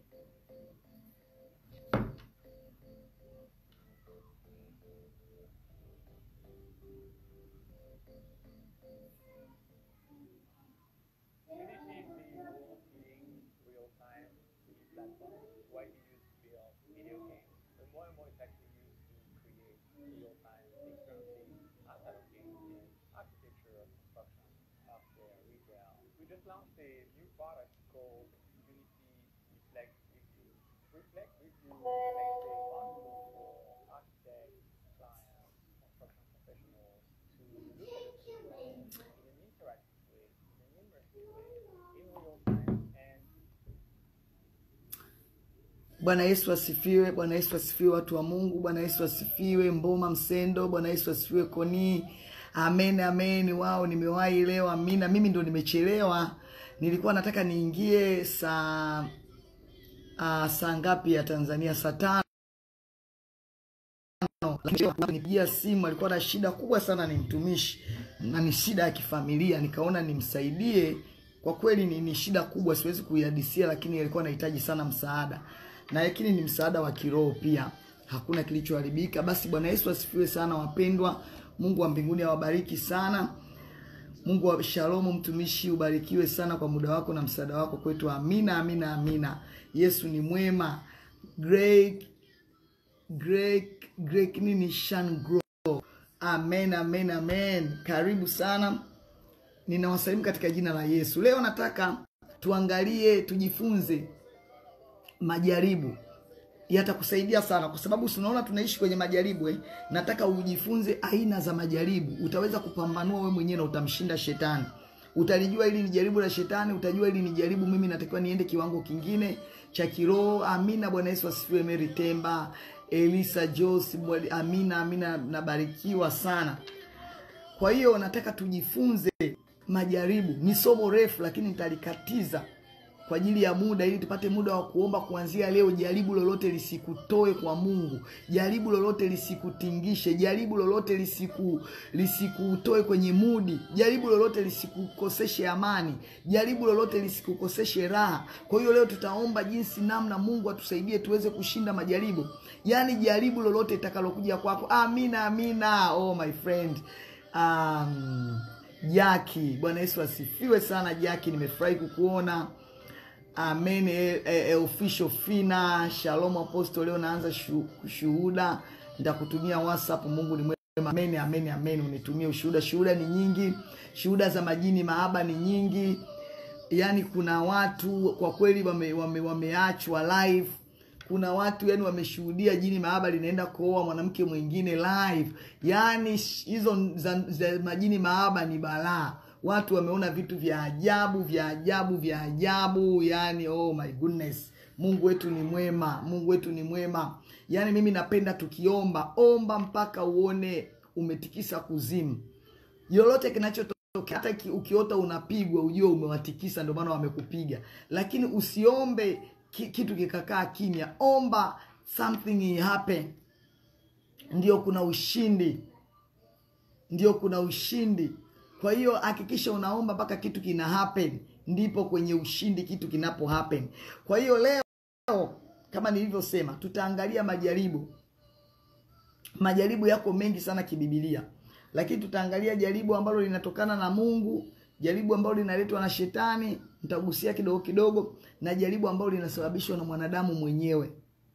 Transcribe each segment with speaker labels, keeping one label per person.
Speaker 1: Initially, being real-time TV platform, widely used to build video games, but more and more it's actually used to create real-time experiences outside of games in architecture, construction, healthcare, retail. We just launched a new product called Unity Reflect Review. Reflect Review makes it possible for architects, clients, construction professionals to look at the system in an interactive way, in an immersive way, in real time, and
Speaker 2: Bwana Yesu asifiwe. Bwana Yesu asifiwe, watu wa Mungu. Bwana Yesu asifiwe, Mboma Msendo. Bwana Yesu asifiwe, Koni. Amen, amen. Wao, nimewahi leo. Amina. Mimi ndo nimechelewa, nilikuwa nataka niingie saa uh, saa ngapi ya Tanzania? Saa tano lakini nipigia simu, alikuwa na shida kubwa sana, ni mtumishi na ni shida ya kifamilia, nikaona nimsaidie. Kwa kweli ni, ni shida kubwa, siwezi kuihadisia, lakini alikuwa anahitaji sana msaada, na lakini ni msaada wa kiroho pia, hakuna kilichoharibika. Basi Bwana Yesu asifiwe sana, wapendwa. Mungu wa mbinguni awabariki sana. Mungu wa shalomu, mtumishi, ubarikiwe sana kwa muda wako na msaada wako kwetu. Amina, amina, amina. Yesu ni mwema. Great Greg, Greg nini Shan Grow. Amen, amen, amen. Karibu sana, ninawasalimu katika jina la Yesu. Leo nataka tuangalie, tujifunze majaribu yatakusaidia sana kwa sababu tunaona tunaishi kwenye majaribu eh. Nataka ujifunze aina za majaribu, utaweza kupambanua wewe mwenyewe na utamshinda shetani. Utalijua hili ni jaribu la shetani, utajua hili ni jaribu, mimi natakiwa niende kiwango kingine cha kiroho. Amina. Bwana Yesu asifiwe. Mary Temba, Elisa Jos, amina, amina, nabarikiwa sana. Kwa hiyo nataka tujifunze majaribu. Ni somo refu, lakini nitalikatiza kwa ajili ya muda, ili tupate muda wa kuomba kuanzia leo. Jaribu lolote lisikutoe kwa Mungu, jaribu lolote lisikutingishe, jaribu lolote lisiku lisikutoe kwenye mudi, jaribu lolote lisikukoseshe amani, jaribu lolote lisikukoseshe raha. Kwa hiyo leo tutaomba jinsi namna Mungu atusaidie tuweze kushinda majaribu, yaani jaribu lolote itakalokuja kwako. Amina, amina. Oh my friend um, Jaki, Bwana Yesu asifiwe sana. Jaki, nimefurahi kukuona. Amen. E, e, official Fina, Shalom Apostle, leo naanza shu, shuhuda, nitakutumia WhatsApp. Mungu ni mwema. Amen, amen, amen. Unitumie ushuhuda. Shuhuda ni nyingi, shuhuda za majini mahaba ni nyingi. Yaani kuna watu kwa kweli wame, wame, wameachwa live. Kuna watu yani wameshuhudia jini mahaba linaenda kuoa mwanamke mwingine live. Yaani hizo za, za majini mahaba ni balaa watu wameona vitu vya ajabu vya ajabu vya ajabu, yani oh my goodness. Mungu wetu ni mwema, Mungu wetu ni mwema. Yani mimi napenda tukiomba, omba mpaka uone umetikisa kuzimu. Lolote kinachotokea, hata ukiota unapigwa, ujue umewatikisa, ndio maana wamekupiga. Lakini usiombe kitu kikakaa kimya, omba something happen. Ndio kuna ushindi, ndio kuna ushindi. Kwa hiyo hakikisha unaomba mpaka kitu kina happen, ndipo kwenye ushindi kitu kinapo happen. Kwa hiyo leo kama nilivyosema, tutaangalia majaribu. Majaribu yako mengi sana kibibilia, lakini tutaangalia jaribu ambalo linatokana na Mungu, jaribu ambalo linaletwa na shetani, nitagusia kidogo kidogo, na jaribu ambalo linasababishwa na mwanadamu mwenyewe.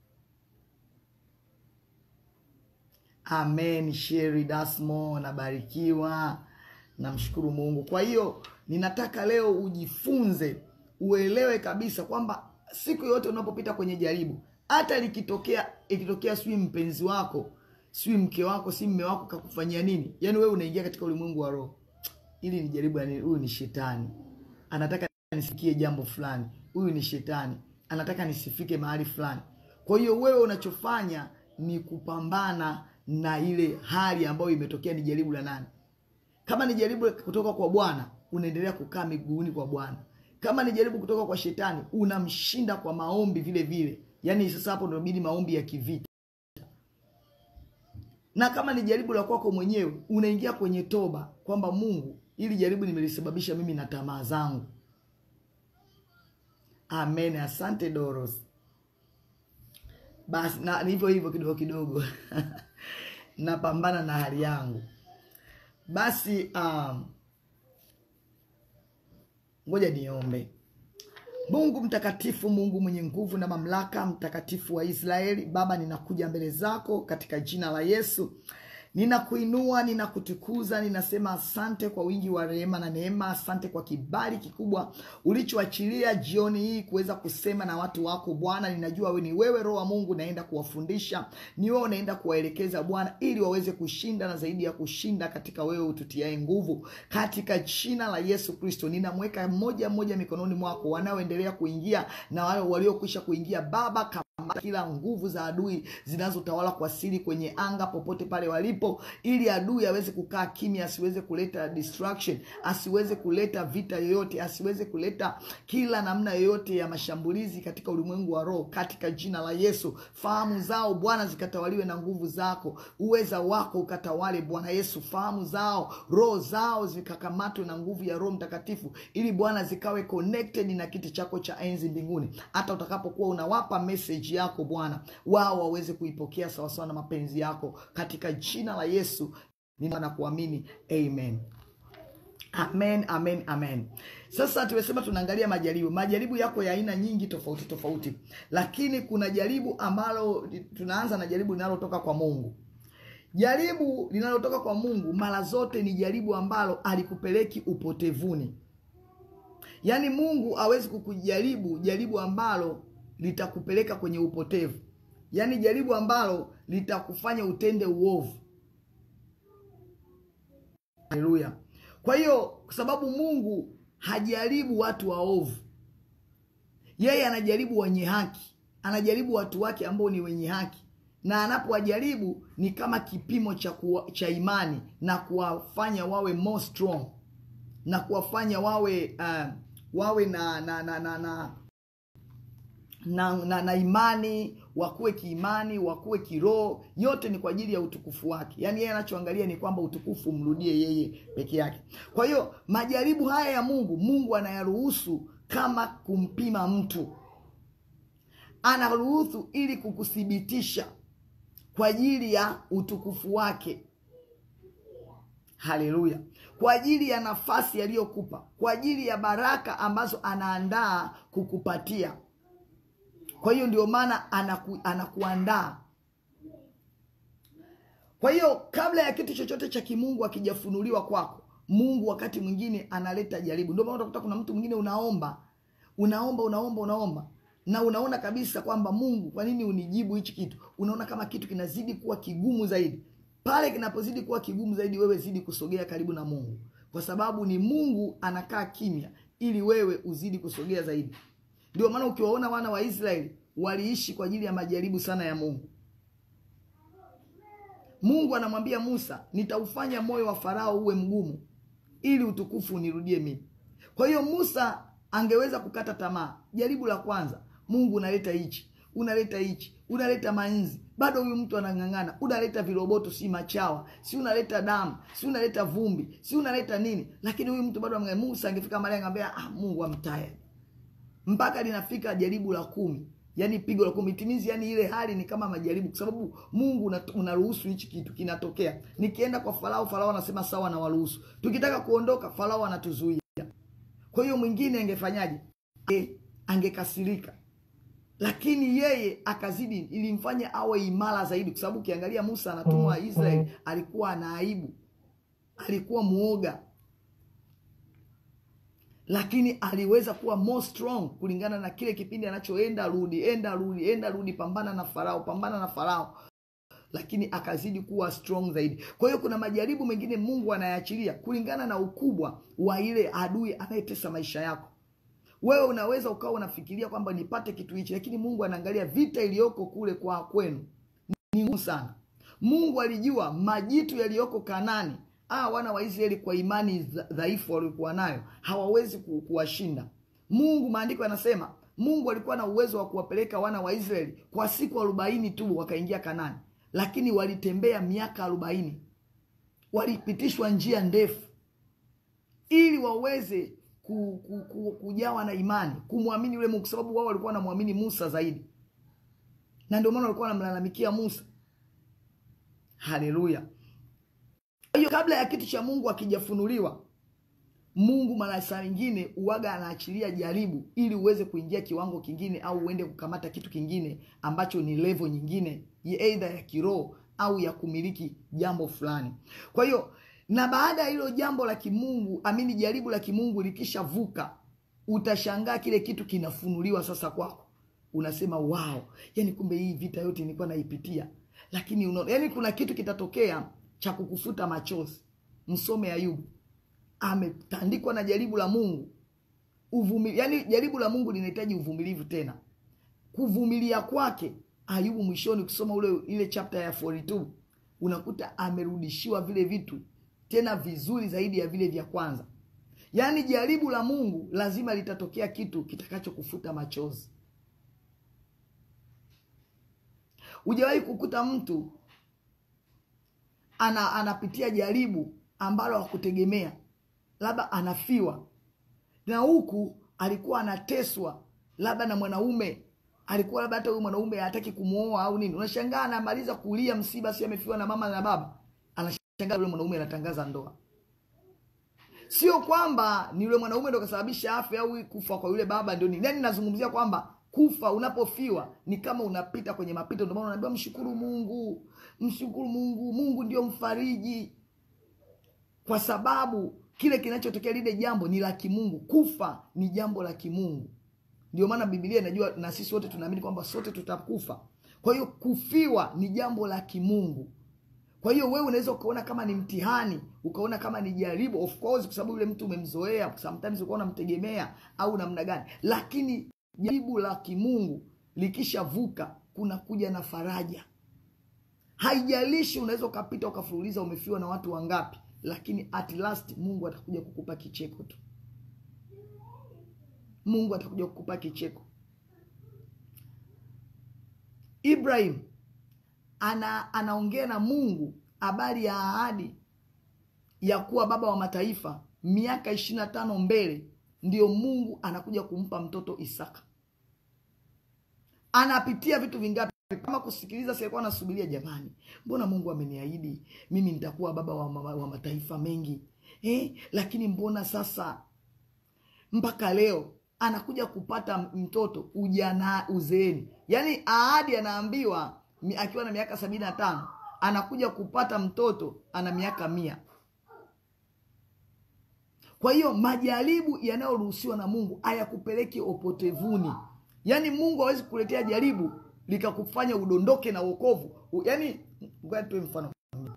Speaker 2: Amen. Sheri Dasmo, nabarikiwa namshukuru Mungu. Kwa hiyo ninataka leo ujifunze, uelewe kabisa kwamba siku yote unapopita kwenye jaribu, hata likitokea ikitokea, sijui mpenzi wako, sijui mke wako, si mme wako kakufanyia nini, yaani wewe unaingia katika ulimwengu wa roho, ili ni jaribu yani, huyu ni shetani anataka nisikie jambo fulani, huyu ni shetani anataka nisifike mahali fulani. Kwa hiyo wewe unachofanya ni kupambana na ile hali ambayo imetokea. Ni jaribu la nani? Kama ni jaribu kutoka kwa Bwana, unaendelea kukaa miguuni kwa Bwana. Kama ni jaribu kutoka kwa shetani, unamshinda kwa maombi vile vile. Yaani sasa hapo ndio inabidi maombi ya kivita. Na kama ni jaribu la kwako mwenyewe, unaingia kwenye toba kwamba Mungu, ili jaribu nimelisababisha mimi na tamaa zangu. Amen. Asante Doros. basi na hivyo hivyo kidogo kidogo napambana na hali yangu basi um, ngoja niombe mungu mtakatifu mungu mwenye nguvu na mamlaka mtakatifu wa israeli baba ninakuja mbele zako katika jina la yesu ninakuinua ninakutukuza ninasema asante kwa wingi wa rehema na neema asante kwa kibali kikubwa ulichoachilia jioni hii kuweza kusema na watu wako bwana ninajua we ni wewe roho wa mungu naenda kuwafundisha ni wewe unaenda kuwaelekeza bwana ili waweze kushinda na zaidi ya kushinda katika wewe ututiae nguvu katika jina la yesu kristo ninamweka mmoja mmoja mikononi mwako wanaoendelea kuingia na wale waliokwisha kuingia baba kama kila nguvu za adui zinazotawala kwa siri kwenye anga popote pale walipo ili adui aweze kukaa kimya asiweze kuleta distraction asiweze kuleta vita yoyote asiweze kuleta kila namna yoyote ya mashambulizi katika ulimwengu wa roho katika jina la yesu fahamu zao bwana zikatawaliwe na nguvu zako uweza wako ukatawale bwana yesu fahamu zao roho zao zikakamatwe na nguvu ya roho mtakatifu ili bwana zikawe connected na kiti chako cha enzi mbinguni hata utakapokuwa unawapa message yako bwana wao waweze kuipokea sawasawa na mapenzi yako katika jina la yesu nina kuamini amen amen amen amen sasa tumesema tunaangalia majaribu majaribu yako ya aina nyingi tofauti tofauti lakini kuna jaribu ambalo tunaanza na jaribu linalotoka kwa mungu jaribu linalotoka kwa mungu mara zote ni jaribu ambalo alikupeleki upotevuni yaani mungu hawezi kukujaribu jaribu ambalo litakupeleka kwenye upotevu yaani jaribu ambalo litakufanya utende uovu haleluya kwa hiyo kwa sababu mungu hajaribu watu waovu yeye anajaribu wenye haki anajaribu watu wake ambao ni wenye haki na anapowajaribu ni kama kipimo cha, kuwa, cha imani na kuwafanya wawe more strong na kuwafanya wawe uh, wawe na na na na, na na, na, na imani wakuwe kiimani wakuwe kiroho yote ni kwa ajili ya utukufu wake yaani yeye anachoangalia ni kwamba utukufu umrudie yeye peke yake kwa hiyo majaribu haya ya mungu mungu anayaruhusu kama kumpima mtu anaruhusu ili kukuthibitisha kwa ajili ya utukufu wake haleluya kwa ajili ya nafasi aliyokupa kwa ajili ya baraka ambazo anaandaa kukupatia kwa hiyo ndio maana anaku, anakuandaa kwa hiyo kabla ya kitu chochote cha kimungu akijafunuliwa kwako mungu wakati mwingine analeta jaribu ndio maana utakuta kuna mtu mwingine unaomba unaomba unaomba unaomba na unaona kabisa kwamba mungu kwa nini unijibu hichi kitu unaona kama kitu kinazidi kuwa kigumu zaidi pale kinapozidi kuwa kigumu zaidi wewe zidi kusogea karibu na mungu kwa sababu ni mungu anakaa kimya ili wewe uzidi kusogea zaidi ndio maana ukiwaona wana wa israeli waliishi kwa ajili ya majaribu sana ya mungu mungu anamwambia musa nitaufanya moyo wa farao uwe mgumu ili utukufu unirudie mimi kwa hiyo musa angeweza kukata tamaa jaribu la kwanza mungu unaleta hichi unaleta hichi unaleta manzi bado huyu mtu anang'ang'ana unaleta viroboto si machawa si unaleta damu si unaleta vumbi si unaleta nini lakini huyu mtu bado amng'ang'ana. musa angefika mahali angeambia ah, mungu amtaya mpaka linafika jaribu la kumi yani pigo la kumi timizi yani ile hali ni kama majaribu kwa sababu mungu unaruhusu hichi kitu kinatokea nikienda kwa farao farao anasema sawa na waruhusu tukitaka kuondoka farao anatuzuia kwa hiyo mwingine angefanyaje e, angekasirika lakini yeye akazidi ilimfanya awe imara zaidi kwa sababu ukiangalia musa anatumwa israeli alikuwa ana aibu alikuwa muoga lakini aliweza kuwa more strong kulingana na kile kipindi anachoenda rudi enda rudi enda rudi pambana na farao pambana na farao lakini akazidi kuwa strong zaidi kwa hiyo kuna majaribu mengine mungu anayaachilia kulingana na ukubwa wa ile adui anayetesa maisha yako wewe unaweza ukawa unafikiria kwamba nipate kitu hichi lakini mungu anaangalia vita iliyoko kule kwa kwenu ni ngumu sana mungu alijua majitu yaliyoko kanani ah, wana wa israeli kwa imani dhaifu waliokuwa nayo hawawezi ku, kuwashinda mungu maandiko yanasema mungu alikuwa na uwezo wa kuwapeleka wana wa israeli kwa siku arobaini tu wakaingia kanani lakini walitembea miaka arobaini walipitishwa njia ndefu ili waweze ku, ku, ku, kujawa na imani kumwamini yule mungu sababu wao walikuwa wanamwamini musa zaidi na ndio maana walikuwa wanamlalamikia Musa. Haleluya! Kwa hiyo kabla ya kitu cha Mungu akijafunuliwa, Mungu mara saa nyingine uwaga anaachilia jaribu ili uweze kuingia kiwango kingine au uende kukamata kitu kingine ambacho ni level nyingine, aidha ya kiroho au ya kumiliki jambo fulani. Kwa hiyo na baada ya hilo jambo la kimungu amini, jaribu la kimungu likishavuka, utashangaa kile kitu kinafunuliwa sasa kwako, unasema wow, yani kumbe hii vita yote nilikuwa naipitia, lakini unaona, yani kuna kitu kitatokea cha kukufuta machozi. Msome Ayubu, ametandikwa na jaribu la Mungu uvumili, yani jaribu la Mungu linahitaji uvumilivu tena, kuvumilia kwake Ayubu mwishoni, ukisoma ule ile chapter ya 42 unakuta amerudishiwa vile vitu tena vizuri zaidi ya vile vya kwanza. Yaani jaribu la Mungu lazima litatokea kitu kitakachokufuta machozi. Hujawahi kukuta mtu ana anapitia jaribu ambalo hakutegemea, labda anafiwa, na huku alikuwa anateswa labda na mwanaume alikuwa labda hata huyu mwanaume hataki kumwoa au nini. Unashangaa anamaliza kulia msiba, si amefiwa na mama na baba, anashangaa yule mwanaume anatangaza ndoa. Sio kwamba ni yule mwanaume ndo kasababisha afya au kufa kwa yule baba ndio nini. Yaani nazungumzia kwamba kufa unapofiwa ni kama unapita kwenye mapito. Ndio maana unaambiwa mshukuru Mungu, mshukuru Mungu, Mungu ndio mfariji, kwa sababu kile kinachotokea lile jambo ni la kimungu. Kufa ni jambo la kimungu. Ndio maana Biblia inajua na sisi wote tunaamini kwamba sote tutakufa. Kwa hiyo kufiwa ni jambo la kimungu. Kwa hiyo wewe unaweza ukaona kama ni mtihani, ukaona kama ni jaribu, of course, kwa sababu yule mtu umemzoea, sometimes ukawa unamtegemea au namna gani, lakini jaribu la kimungu likishavuka, kuna kuja na faraja. Haijalishi unaweza ukapita ukafululiza umefiwa na watu wangapi, lakini at last Mungu atakuja kukupa kicheko tu. Mungu atakuja kukupa kicheko. Ibrahim ana anaongea na Mungu habari ya ahadi ya kuwa baba wa mataifa miaka ishirini na tano mbele, ndiyo Mungu anakuja kumpa mtoto Isaka. Anapitia vitu vingapi? Kama kusikiliza, si alikuwa anasubiria, jamani, mbona Mungu ameniahidi mimi nitakuwa baba wa, wa, wa mataifa mengi eh? Lakini mbona sasa mpaka leo anakuja kupata mtoto ujana uzeeni, yaani ahadi anaambiwa akiwa na miaka sabini na tano anakuja kupata mtoto ana miaka mia. Kwa hiyo majaribu yanayoruhusiwa na Mungu hayakupeleki opotevuni. Yaani Mungu hawezi kukuletea jaribu likakufanya udondoke na wokovu. Yaani ngoja tuwe mfano,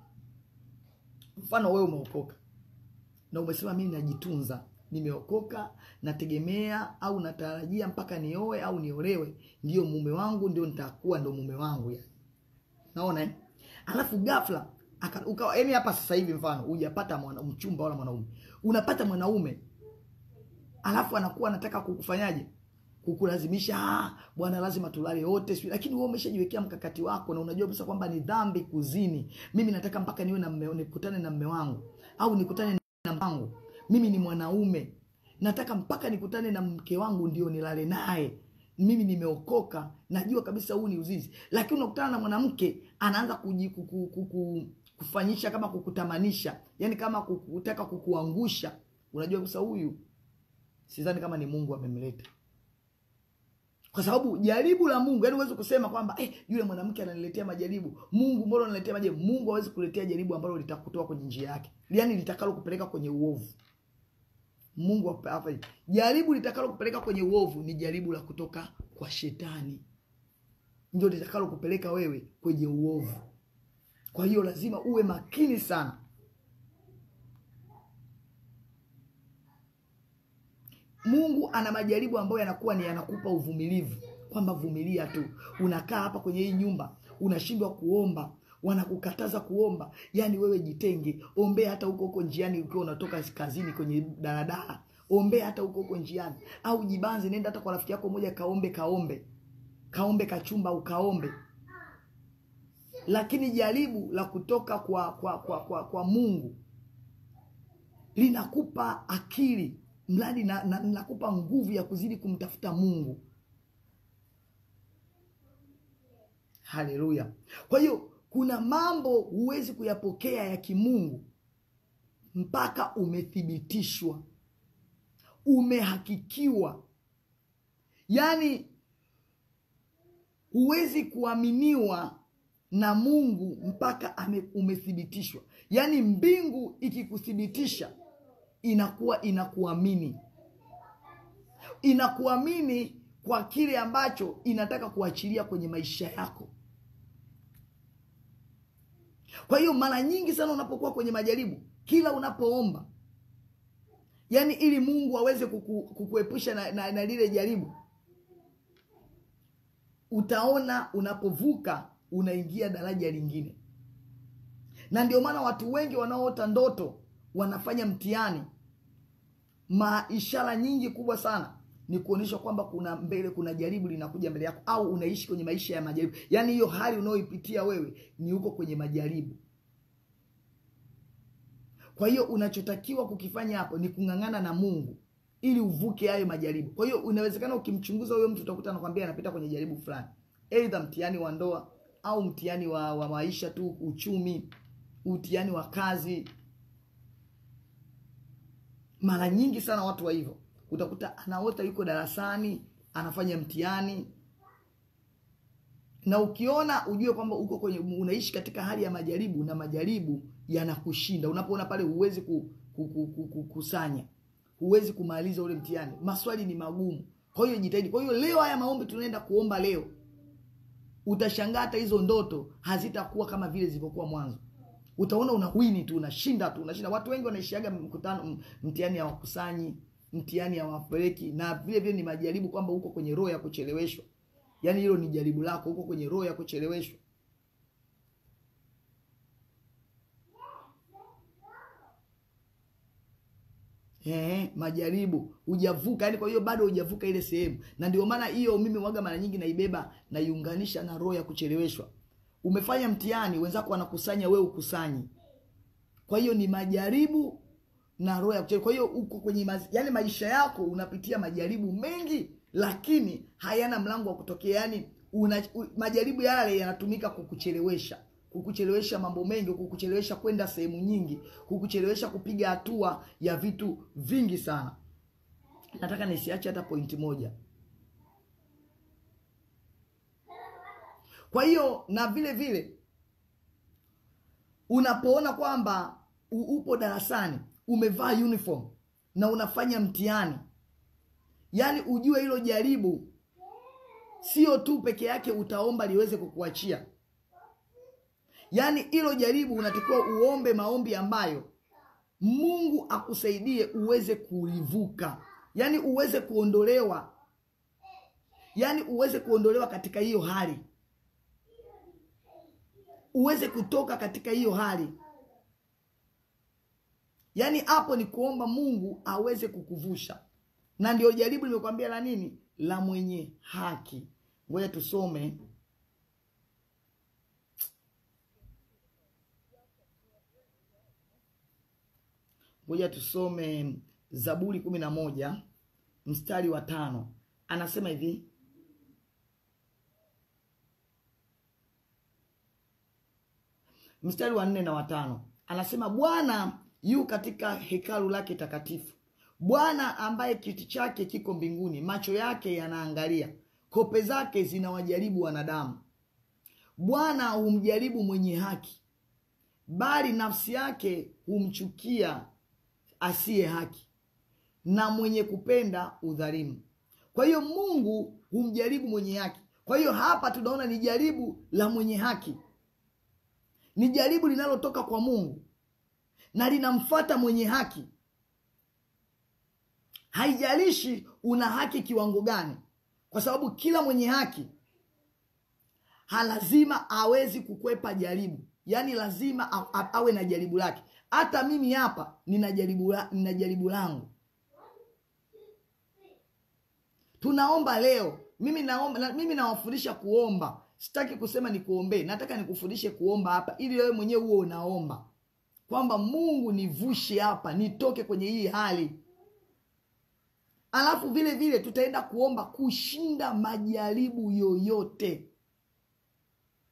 Speaker 2: mfano wewe umeokoka na umesema mimi najitunza nimeokoka nategemea au natarajia mpaka nioe au niolewe, ndio mume wangu, ndio nitakuwa ndo mume wangu yani. Naona eh? Alafu ghafla ukawa yani, hapa sasa hivi mfano hujapata mwana mchumba wala mwanaume, unapata mwanaume alafu anakuwa anataka kukufanyaje? Kukulazimisha, ah, bwana lazima tulale wote sio, lakini wewe umeshajiwekea mkakati wako na unajua kabisa kwamba ni dhambi kuzini. Mimi nataka mpaka niwe na mme, nikutane na mme wangu au nikutane na mpango mimi ni mwanaume, nataka mpaka nikutane na mke wangu ndio nilale naye. Mimi nimeokoka, najua kabisa huu ni uzizi. Lakini unakutana na mwanamke anaanza kuji, kuku, kuku, kufanyisha kama kukutamanisha, yani kama kutaka kukuangusha. Unajua kabisa huyu sidhani kama ni Mungu amemleta, kwa sababu jaribu la Mungu, yani huwezi kusema kwamba eh, yule mwanamke ananiletea majaribu, Mungu mbona ananiletea majaribu? Mungu hawezi kuletea jaribu ambalo litakutoa kwenye njia yake, yani litakalo kupeleka kwenye uovu. Mungu hapa, jaribu litakalo kupeleka kwenye uovu ni jaribu la kutoka kwa Shetani, ndio litakalo kupeleka wewe kwenye uovu. Kwa hiyo lazima uwe makini sana. Mungu ana majaribu ambayo yanakuwa ni yanakupa uvumilivu, kwamba vumilia tu. Unakaa hapa kwenye hii nyumba unashindwa kuomba, wanakukataza kuomba, yani wewe jitenge, ombea hata huko huko njiani, ukiwa unatoka kazini kwenye daladala, ombea hata huko huko njiani, au jibanze, nenda hata kwa rafiki yako moja, kaombe kaombe kaombe kachumba, ukaombe. Lakini jaribu la kutoka kwa kwa kwa, kwa, kwa Mungu linakupa akili mradi na, na, nakupa nguvu ya kuzidi kumtafuta Mungu. haleluya kwa hiyo kuna mambo huwezi kuyapokea ya kimungu mpaka umethibitishwa umehakikiwa yaani huwezi kuaminiwa na mungu mpaka ame, umethibitishwa yaani mbingu ikikuthibitisha inakuwa inakuamini inakuamini kwa kile ambacho inataka kuachilia kwenye maisha yako kwa hiyo mara nyingi sana unapokuwa kwenye majaribu kila unapoomba yaani ili mungu aweze kuku, kukuepusha na, na, na lile jaribu utaona unapovuka unaingia daraja lingine na ndio maana watu wengi wanaoota ndoto wanafanya mtihani maishara nyingi kubwa sana ni kuonyesha kwamba kuna mbele kuna jaribu linakuja mbele yako au unaishi kwenye maisha ya majaribu yaani hiyo hali unayoipitia wewe ni huko kwenye majaribu kwa hiyo unachotakiwa kukifanya hapo ni kung'ang'ana na mungu ili uvuke hayo majaribu kwa hiyo unawezekana ukimchunguza huyo mtu utakuta anakwambia anapita kwenye jaribu fulani eidha mtihani wa ndoa au mtihani wa, wa maisha tu uchumi mtihani wa kazi mara nyingi sana watu wa hivyo utakuta anaota yuko darasani anafanya mtihani na ukiona ujue kwamba uko kwenye unaishi katika hali ya majaribu na majaribu yanakushinda unapoona pale huwezi ku, ku, ku, ku, ku, kusanya huwezi kumaliza ule mtihani maswali ni magumu kwa hiyo jitahidi kwa hiyo leo haya maombi tunaenda kuomba leo utashangaa hata hizo ndoto hazitakuwa kama vile zilivyokuwa mwanzo utaona unawini tu unashinda tu unashinda watu wengi wanaishiaga mkutano mtihani hawakusanyi mtihani hawapeleki na vile vile ni majaribu kwamba uko kwenye roho ya kucheleweshwa yaani hilo ni jaribu lako huko kwenye roho ya kucheleweshwa Ehe, majaribu hujavuka yani kwa hiyo bado hujavuka ile sehemu na ndio maana hiyo mimi waga mara nyingi naibeba naiunganisha na roho ya kucheleweshwa umefanya mtihani wenzako wanakusanya wewe ukusanyi kwa hiyo ni majaribu na roho ya kucheleweshwa kwa hiyo uko kwenye maz... yani maisha yako unapitia majaribu mengi lakini hayana mlango wa kutokea yani una, u, majaribu yale yanatumika kukuchelewesha kukuchelewesha mambo mengi kukuchelewesha kwenda sehemu nyingi kukuchelewesha kupiga hatua ya vitu vingi sana nataka nisiache hata pointi moja kwa hiyo na vile vile unapoona kwamba upo darasani umevaa uniform na unafanya mtihani yaani ujue hilo jaribu sio tu peke yake utaomba liweze kukuachia yaani hilo jaribu unatakiwa uombe maombi ambayo mungu akusaidie uweze kulivuka yaani uweze kuondolewa yaani uweze kuondolewa katika hiyo hali uweze kutoka katika hiyo hali yaani hapo ni kuomba mungu aweze kukuvusha na ndio jaribu limekwambia la nini la mwenye haki ngoja tusome ngoja tusome zaburi kumi na moja mstari wa tano anasema hivi mstari wa nne na watano anasema bwana yu katika hekalu lake takatifu bwana ambaye kiti chake kiko mbinguni macho yake yanaangalia kope zake zinawajaribu wanadamu bwana humjaribu mwenye haki bali nafsi yake humchukia asiye haki na mwenye kupenda udhalimu kwa hiyo mungu humjaribu mwenye haki kwa hiyo hapa tunaona ni jaribu la mwenye haki ni jaribu linalotoka kwa mungu na linamfata mwenye haki haijalishi una haki kiwango gani kwa sababu kila mwenye haki halazima awezi kukwepa jaribu yaani lazima a, a, awe na jaribu lake hata mimi hapa nina jaribu, la, nina jaribu langu tunaomba leo mimi naomba na, mimi nawafundisha kuomba sitaki kusema nikuombee nataka nikufundishe kuomba hapa ili wewe mwenyewe huo unaomba kwamba mungu nivushe hapa nitoke kwenye hii hali alafu vile vile tutaenda kuomba kushinda majaribu yoyote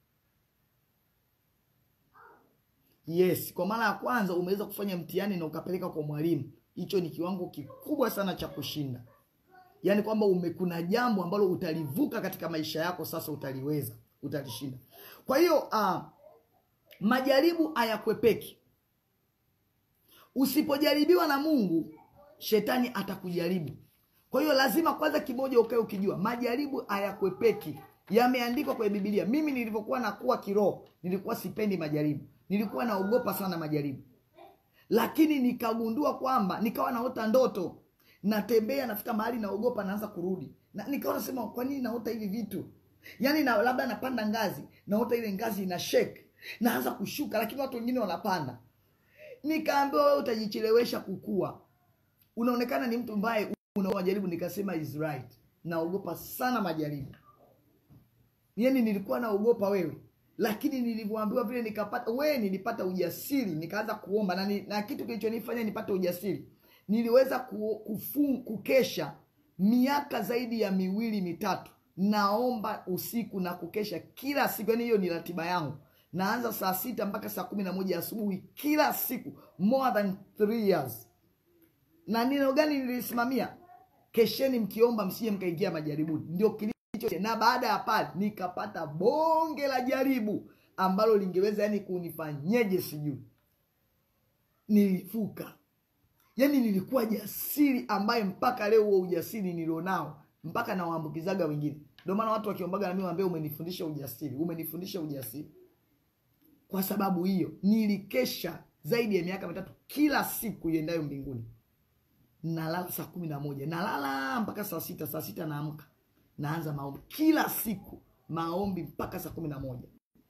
Speaker 2: yes kwa mara ya kwanza umeweza kufanya mtihani na ukapeleka kwa mwalimu hicho ni kiwango kikubwa sana cha kushinda yaani kwamba ume kuna jambo ambalo utalivuka katika maisha yako sasa utaliweza utalishinda kwa hiyo uh, majaribu hayakwepeki usipojaribiwa na mungu shetani atakujaribu kwa hiyo lazima kwanza kimoja ukae ukijua majaribu hayakwepeki yameandikwa kwenye bibilia mimi nilivyokuwa nakuwa kiroho nilikuwa sipendi majaribu nilikuwa naogopa sana majaribu lakini nikagundua kwamba nikawa naota ndoto natembea nafika mahali naogopa naanza kurudi na nikawa nasema kwa nini naota hivi vitu yaani na, labda napanda ngazi naota ile ngazi ina shake naanza kushuka lakini watu wengine wanapanda nikaambiwa wewe utajichelewesha kukua unaonekana ni mtu mbaye unawajaribu nikasema is right naogopa sana majaribu yani nilikuwa naogopa wewe lakini nilivyoambiwa vile nikapata we nilipata ujasiri nikaanza kuomba na, ni, na kitu kilichonifanya nipate ujasiri niliweza ku, kufun, kukesha miaka zaidi ya miwili mitatu naomba usiku na kukesha kila siku yani hiyo ni ratiba yangu naanza saa sita mpaka saa kumi na moja asubuhi kila siku more than three years na neno gani nilisimamia kesheni mkiomba msije mkaingia majaribuni ndio kilicho na baada ya pale nikapata bonge la jaribu ambalo lingeweza yani kunifanyeje sijui nilifuka yani nilikuwa jasiri ambaye mpaka leo huo ujasiri nilionao mpaka nawaambukizaga wengine ndio maana watu wakiombaga nami waambie umenifundisha ujasiri umenifundisha ujasiri kwa sababu hiyo nilikesha zaidi ya miaka mitatu kila siku iendayo mbinguni nalala saa kumi na moja nalala mpaka saa sita saa sita naamka naanza maombi kila siku maombi mpaka saa kumi na moja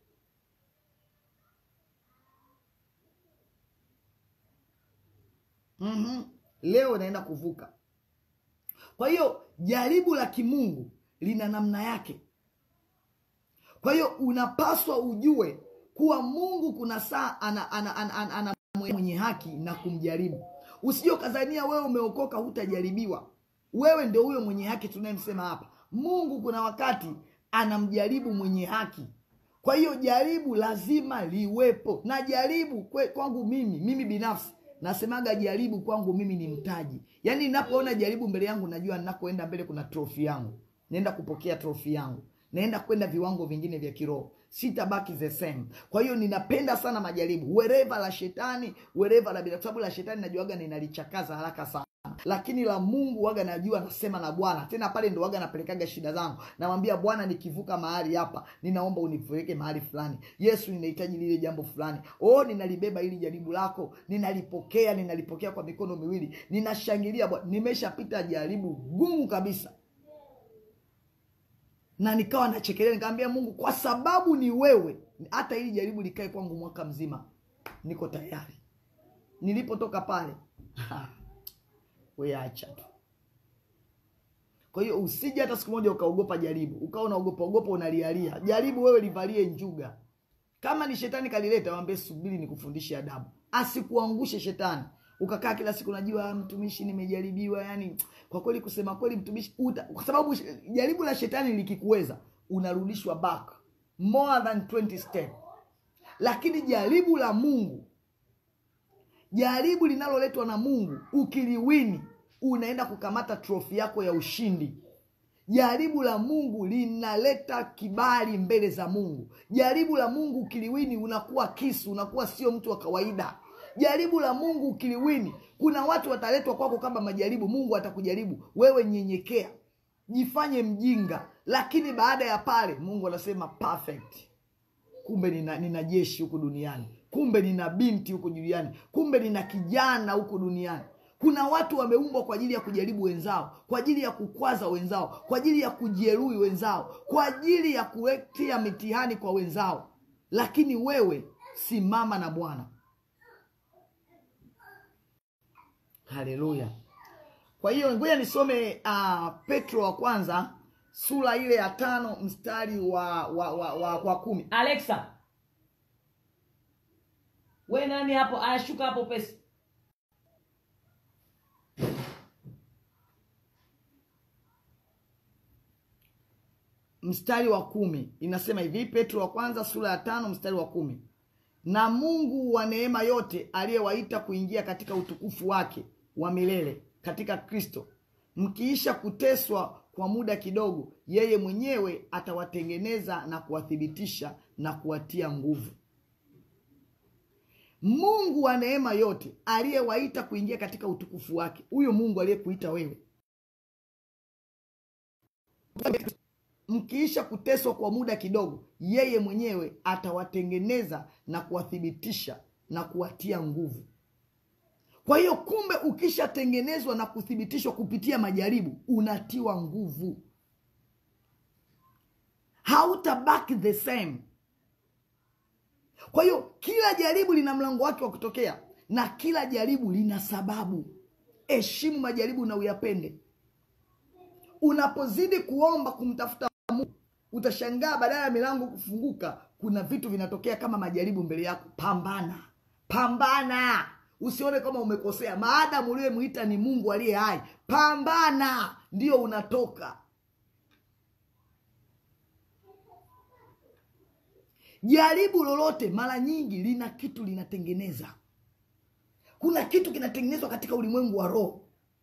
Speaker 2: mm-hmm. leo naenda kuvuka kwa hiyo jaribu la kimungu lina namna yake kwa hiyo unapaswa ujue kuwa mungu kuna saa ana, ana, ana, ana, ana mwenye haki na kumjaribu usije ukazania wewe umeokoka hutajaribiwa wewe ndio huyo mwenye haki tunayemsema hapa mungu kuna wakati anamjaribu mwenye haki kwa hiyo jaribu lazima liwepo na jaribu kwe, kwangu mimi mimi binafsi nasemaga jaribu kwangu mimi ni mtaji yaani ninapoona jaribu mbele yangu najua ninakoenda mbele kuna trofi yangu naenda kupokea trofi yangu naenda kwenda viwango vingine vya kiroho sitabaki the same kwa hiyo ninapenda sana majaribu wereva la shetani wereva la bila sababu la shetani najuaga ninalichakaza haraka sana lakini la mungu waga najua nasema na bwana tena pale ndo waga napelekaga shida zangu namwambia bwana nikivuka mahali hapa ninaomba unipeleke mahali fulani yesu ninahitaji lile jambo fulani oh ninalibeba ili jaribu lako ninalipokea ninalipokea kwa mikono miwili ninashangilia bwana nimeshapita jaribu gumu kabisa na nikawa nachekelea nikamwambia mungu kwa sababu ni wewe hata ili jaribu likae kwangu mwaka mzima niko tayari nilipotoka pale weacha tu kwa hiyo usije hata siku moja ukaogopa jaribu ukawa unaogopa ogopa unalialia jaribu wewe livalie njuga kama ni shetani kalileta mwambie subiri nikufundishe adabu asikuangushe shetani ukakaa kila siku najua mtumishi nimejaribiwa yani kwa kweli kusema kweli mtumishi uta, kwa sababu jaribu la shetani likikuweza unarudishwa back more than 20 step lakini jaribu la mungu jaribu linaloletwa na mungu ukiliwini unaenda kukamata trofi yako ya ushindi jaribu la mungu linaleta kibali mbele za mungu jaribu la mungu ukiliwini unakuwa kisu unakuwa sio mtu wa kawaida jaribu la mungu ukiliwini kuna watu wataletwa kwako kama majaribu mungu atakujaribu wewe nyenyekea jifanye mjinga lakini baada ya pale mungu anasema perfect kumbe nina, nina jeshi huku duniani kumbe nina binti huku duniani kumbe nina kijana huku duniani kuna watu wameumbwa kwa ajili ya kujaribu wenzao kwa ajili ya kukwaza wenzao kwa ajili ya kujeruhi wenzao kwa ajili ya kuletia mitihani kwa wenzao lakini wewe simama na bwana haleluya kwa hiyo ngoja nisome uh, petro wa kwanza sura ile ya tano mstari wa wa, wa, wa, wa kumi
Speaker 3: alexa we nani hapo ayashuka hapo pesi
Speaker 2: mstari wa kumi inasema hivi petro wa kwanza sura ya tano mstari wa kumi na mungu wa neema yote aliyewaita kuingia katika utukufu wake wa milele katika kristo mkiisha kuteswa kwa muda kidogo yeye mwenyewe atawatengeneza na kuwathibitisha na kuwatia nguvu mungu wa neema yote aliyewaita kuingia katika utukufu wake huyo mungu aliyekuita wewe mkiisha kuteswa kwa muda kidogo yeye mwenyewe atawatengeneza na kuwathibitisha na kuwatia nguvu kwa hiyo kumbe ukishatengenezwa na kuthibitishwa kupitia majaribu unatiwa nguvu hautabaki the same kwa hiyo kila jaribu lina mlango wake wa kutokea na kila jaribu lina sababu heshimu majaribu na uyapende unapozidi kuomba kumtafuta mungu utashangaa badala ya milango kufunguka kuna vitu vinatokea kama majaribu mbele yako pambana pambana usione kama umekosea maadamu uliyemwita ni mungu aliye hai pambana ndio unatoka jaribu lolote mara nyingi lina kitu linatengeneza kuna kitu kinatengenezwa katika ulimwengu wa roho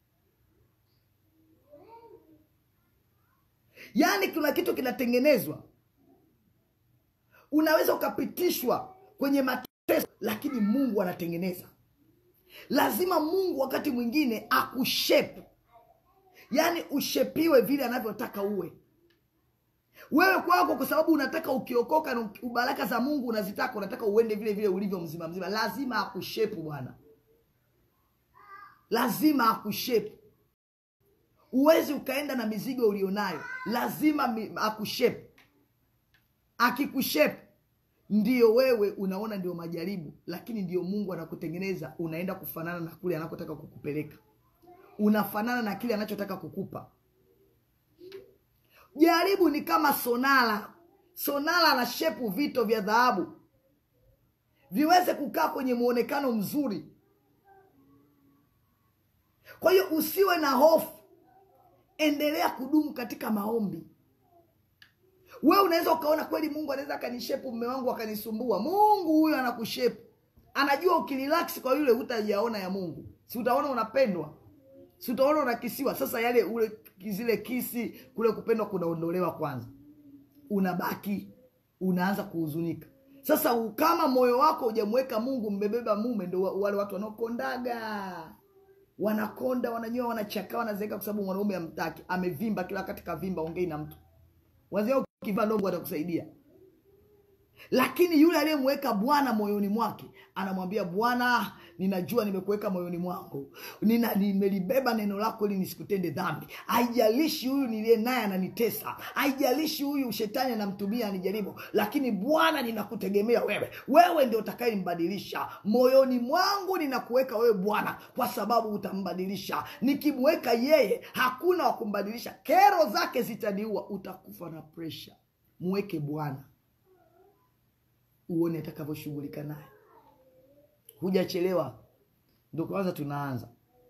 Speaker 2: yaani kuna kitu kinatengenezwa unaweza ukapitishwa kwenye mateso lakini mungu anatengeneza lazima mungu wakati mwingine akushepu yaani ushepiwe vile anavyotaka uwe wewe kwako kwa sababu unataka ukiokoka na baraka za mungu unazitaka unataka uende vile vile ulivyo mzima mzima lazima akushepu bwana lazima akushepu huwezi ukaenda na mizigo ulionayo lazima mi- akushepu akikushepu ndio wewe unaona ndio majaribu lakini ndio mungu anakutengeneza unaenda kufanana na kule anakotaka kukupeleka unafanana na kile anachotaka kukupa jaribu ni kama sonala sonala na shepu vito vya dhahabu viweze kukaa kwenye muonekano mzuri kwa hiyo usiwe na hofu endelea kudumu katika maombi we unaweza ukaona kweli mungu anaweza akanishepu mme wangu akanisumbua mungu huyo anakushepu anajua ukirelax kwa yule hutajaona ya mungu si utaona unapendwa si utaona unakisiwa sasa yale ule zile kisi kule kupendwa kunaondolewa kwanza unabaki unaanza kuhuzunika sasa u- kama moyo wako hujamweka mungu mmebeba mume ndo wa- wale watu wanaokondaga wanakonda wananyoa wanachakaa wanazeeka kwa sababu mwanaume amtaki amevimba kila wakati kavimba ongei na mtu wazia ukivaa ndogo atakusaidia lakini yule aliyemweka bwana moyoni mwake anamwambia bwana ninajua nimekuweka moyoni mwangu Nina, nimelibeba neno lako ili nisikutende dhambi haijalishi huyu niliye naye ananitesa haijalishi huyu shetani anamtumia anijaribu lakini bwana ninakutegemea wewe wewe ndio utakayembadilisha moyoni mwangu ninakuweka wewe bwana kwa sababu utambadilisha nikimweka yeye hakuna wa kumbadilisha kero zake zitaniua utakufa na presha mweke bwana uone atakavyoshughulika naye hujachelewa ndo kwanza tunaanza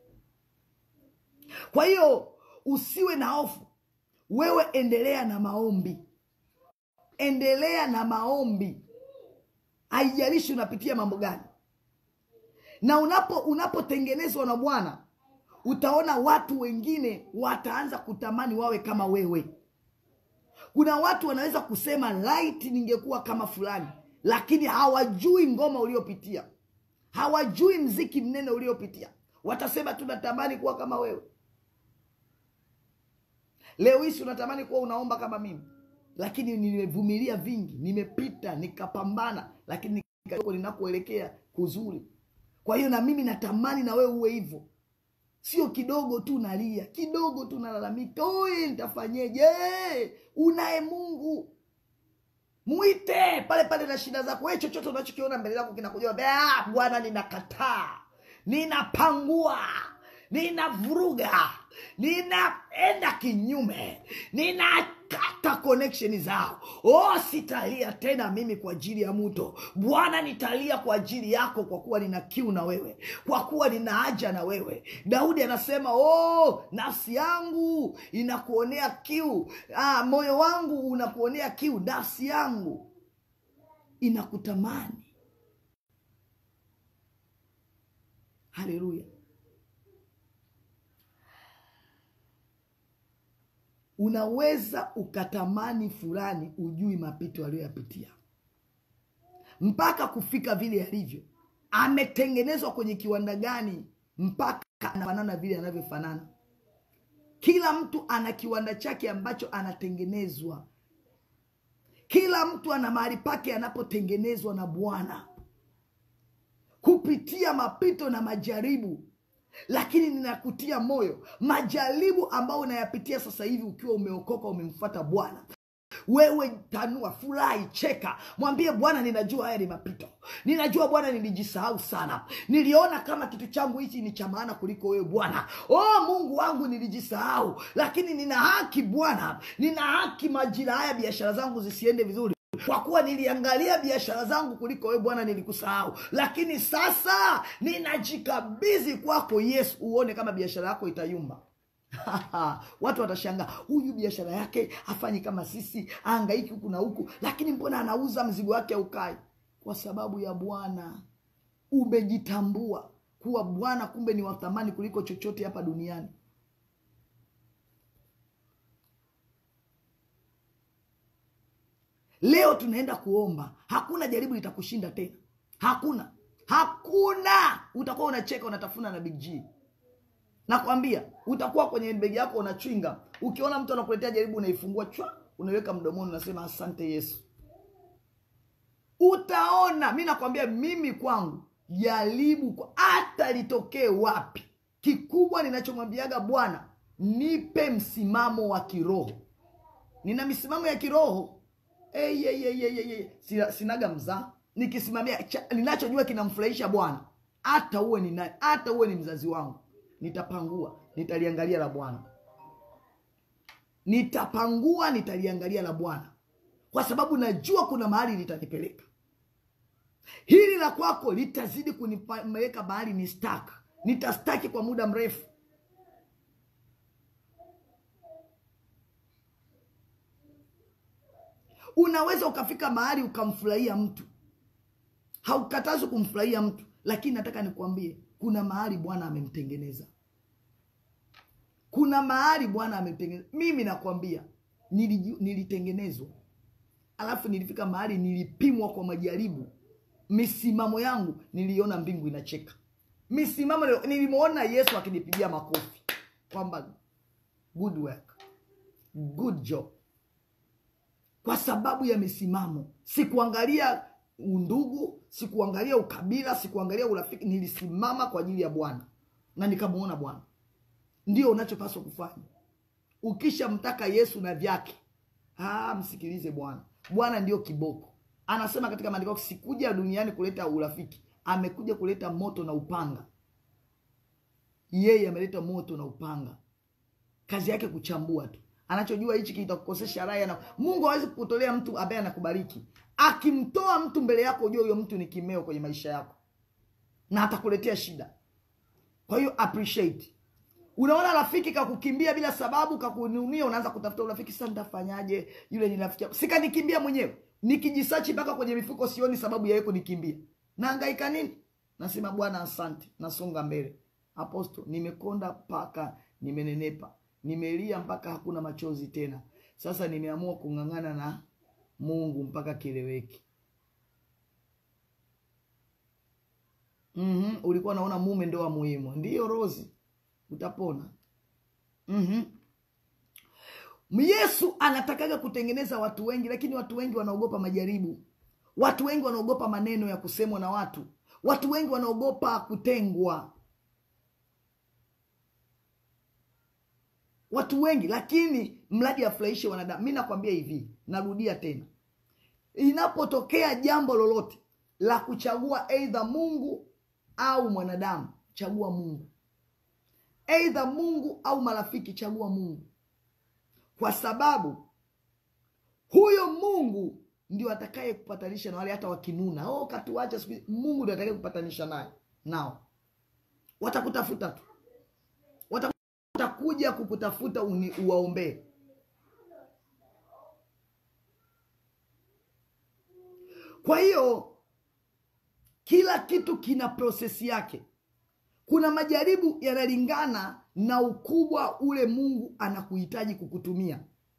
Speaker 2: kwa hiyo usiwe na hofu wewe endelea na maombi endelea na maombi haijalishi unapitia mambo gani na unapo unapotengenezwa na bwana utaona watu wengine wataanza kutamani wawe kama wewe kuna watu wanaweza kusema light ningekuwa kama fulani lakini hawajui ngoma uliopitia hawajui mziki mnene uliopitia watasema tunatamani kuwa kama wewe leo hisi unatamani kuwa unaomba kama mimi lakini nimevumilia vingi nimepita nikapambana lakini nikako ninakoelekea kuzuri kwa hiyo na mimi natamani na wewe uwe hivyo sio kidogo tu nalia kidogo tu nalalamika oye nitafanyeje unaye mungu mwite pale pale na shida zako we chochote unachokiona mbele yako kinakuja "Ah, bwana ninakataa ninapangua ninavuruga ninaenda kinyume ninakata connection zao oh sitalia tena mimi kwa ajili ya mto bwana nitalia kwa ajili yako kwa kuwa nina kiu na wewe kwa kuwa nina haja na wewe daudi anasema oh nafsi yangu inakuonea kiu ah, moyo wangu unakuonea kiu nafsi yangu inakutamani haleluya unaweza ukatamani fulani ujui mapito aliyoyapitia mpaka kufika vile yalivyo ametengenezwa kwenye kiwanda gani mpaka anafanana vile anavyofanana kila mtu ana kiwanda chake ambacho anatengenezwa kila mtu ana mahali pake anapotengenezwa na bwana kupitia mapito na majaribu lakini ninakutia moyo majaribu ambayo unayapitia sasa hivi ukiwa umeokoka umemfuata bwana wewe tanua furahi cheka mwambie bwana ninajua haya ni mapito ninajua bwana nilijisahau sana niliona kama kitu changu hichi ni cha maana kuliko wewe bwana oh mungu wangu nilijisahau lakini nina haki bwana nina haki majira haya biashara zangu zisiende vizuri kwa kuwa niliangalia biashara zangu kuliko wewe bwana nilikusahau lakini sasa ninajikabidhi kwako yesu uone kama biashara yako itayumba watu watashangaa huyu biashara yake hafanyi kama sisi aangaiki huku na huku lakini mbona anauza mzigo wake aukai kwa sababu ya bwana umejitambua kuwa bwana kumbe ni wathamani kuliko chochote hapa duniani leo tunaenda kuomba hakuna jaribu litakushinda tena hakuna hakuna utakuwa unacheka unatafuna na big g nakwambia utakuwa kwenye begi yako unachwinga ukiona mtu anakuletea jaribu unaifungua chwa unaiweka mdomoni unasema asante yesu utaona mi nakwambia mimi kwangu jaribu kwa- hata litokee wapi kikubwa ninachomwambiaga bwana nipe msimamo wa kiroho nina misimamo ya kiroho Ei, ei, ei, ei, ei, ei. Sina- sinaga mzaa nikisimamia cha- ninachojua kinamfurahisha bwana hata uwe ni nani hata uwe ni mzazi wangu nitapangua nitaliangalia la bwana nitapangua nitaliangalia la bwana kwa sababu najua kuna mahali litanipeleka hili la kwako litazidi kunipeleka mahali ni staka nitastaki kwa muda mrefu unaweza ukafika mahali ukamfurahia mtu haukatazi kumfurahia mtu lakini nataka nikuambie kuna mahali bwana amemtengeneza kuna mahali bwana amemtengeneza mimi nakwambia niliju- nilitengenezwa alafu nilifika mahali nilipimwa kwa majaribu misimamo yangu niliona mbingu inacheka misimamo nilimwona yesu akinipigia makofi kwamba good work good job kwa sababu ya misimamo sikuangalia undugu sikuangalia ukabila sikuangalia urafiki nilisimama kwa ajili ya bwana na nikamwona bwana ndio unachopaswa kufanya ukishamtaka yesu na vyake ah, msikilize bwana bwana ndio kiboko anasema katika maandiko yake, sikuja duniani kuleta urafiki amekuja kuleta moto na upanga yeye ameleta moto na upanga kazi yake kuchambua tu anachojua hichi kitakukosesha raha na mungu hawezi kukutolea mtu ambaye anakubariki akimtoa mtu mbele yako ujue huyo mtu ni kimeo kwenye maisha yako na atakuletea shida kwa hiyo appreciate unaona rafiki kakukimbia bila sababu kakununia unaanza kutafuta urafiki sasa nitafanyaje yule ni rafiki yangu sikanikimbia mwenyewe nikijisachi mpaka kwenye mifuko sioni sababu ya yeye kunikimbia naangaika nini nasema bwana asante nasonga mbele aposto nimekonda mpaka nimenenepa nimelia mpaka hakuna machozi tena sasa nimeamua kung'ang'ana na mungu mpaka kileweki mm-hmm. ulikuwa naona mume ndo wa muhimu ndiyo rozi utapona mm-hmm. yesu anatakaga kutengeneza watu wengi lakini watu wengi wanaogopa majaribu watu wengi wanaogopa maneno ya kusemwa na watu watu wengi wanaogopa kutengwa watu wengi lakini mradi afurahishe wanadamu mi nakwambia hivi narudia tena inapotokea jambo lolote la kuchagua eidha mungu au mwanadamu chagua mungu eidha mungu au marafiki chagua mungu kwa sababu huyo mungu ndio atakaye kupatanisha na wale hata wakinuna oh, katuacha siku hizi." mungu ndio atakaye kupatanisha naye nao watakutafuta tu Wata- watakuja kukutafuta uni- uwaombee kwa hiyo kila kitu kina prosesi yake kuna majaribu yanalingana na ukubwa ule mungu anakuhitaji kukutumia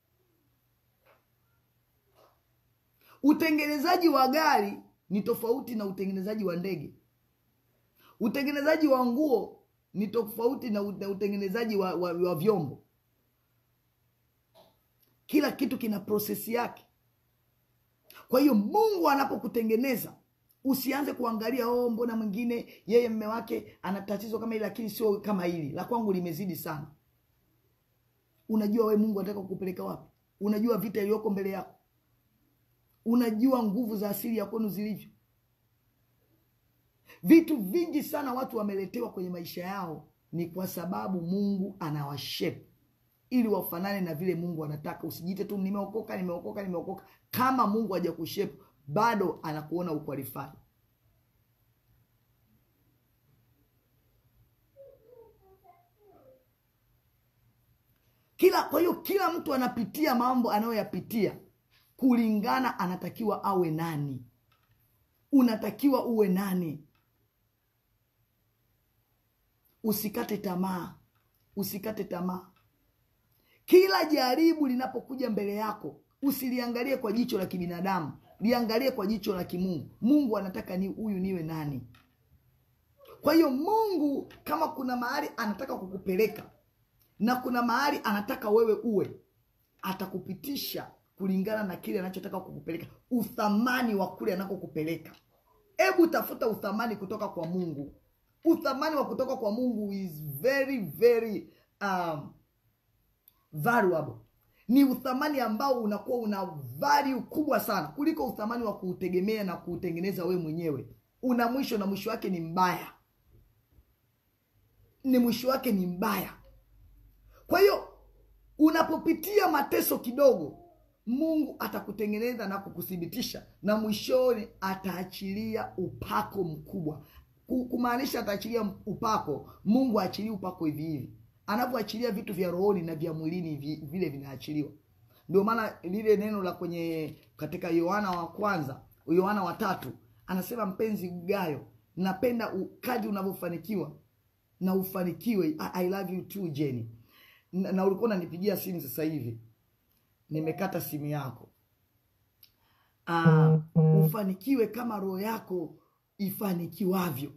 Speaker 2: utengenezaji wa gari ni tofauti na utengenezaji wa ndege utengenezaji wa nguo ni tofauti na u- na utengenezaji wa, wa, wa vyombo kila kitu kina prosesi yake kwa hiyo mungu anapokutengeneza usianze kuangalia oh mbona mwingine yeye mme wake ana tatizo kama hili lakini sio kama hili la kwangu limezidi sana unajua we mungu anataka kukupeleka wapi unajua vita iliyoko mbele yako unajua nguvu za asili ya kwenu zilivyo vitu vingi sana watu wameletewa kwenye maisha yao ni kwa sababu mungu anawashepu ili wafanane na vile mungu anataka usijite tu nimeokoka nimeokoka nimeokoka kama mungu hajakushepu bado anakuona ukwalifai kila kwa hiyo kila mtu anapitia mambo anayoyapitia kulingana anatakiwa awe nani unatakiwa uwe nani usikate tamaa usikate tamaa kila jaribu linapokuja mbele yako usiliangalie kwa jicho la kibinadamu liangalie kwa jicho la kimungu mungu anataka ni huyu niwe nani kwa hiyo mungu kama kuna mahali anataka kukupeleka na kuna mahali anataka wewe uwe atakupitisha kulingana na kile anachotaka kukupeleka uthamani wa kule anakokupeleka hebu tafuta uthamani kutoka kwa mungu uthamani wa kutoka kwa mungu is very very um, valuable ni uthamani ambao unakuwa una value kubwa sana kuliko uthamani wa kuutegemea na kuutengeneza wewe mwenyewe una mwisho na mwisho wake ni mbaya ni mwisho wake ni mbaya kwa hiyo unapopitia mateso kidogo mungu atakutengeneza na kukuthibitisha na mwishoni ataachilia upako mkubwa Ku- kumaanisha ataachilia upako mungu aachilie upako hivi hivi anavyoachilia vitu vya rohoni na vya mwilini vi- vile vinaachiliwa ndio maana lile neno la kwenye katika yohana wa kwanza yohana wa tatu anasema mpenzi gayo napenda u- kadri unavyofanikiwa na ufanikiwe I, I love you too Jenny na, na ulikuwa unanipigia simu sasa hivi nimekata simu yako uh, ufanikiwe kama roho yako ifanikiwavyo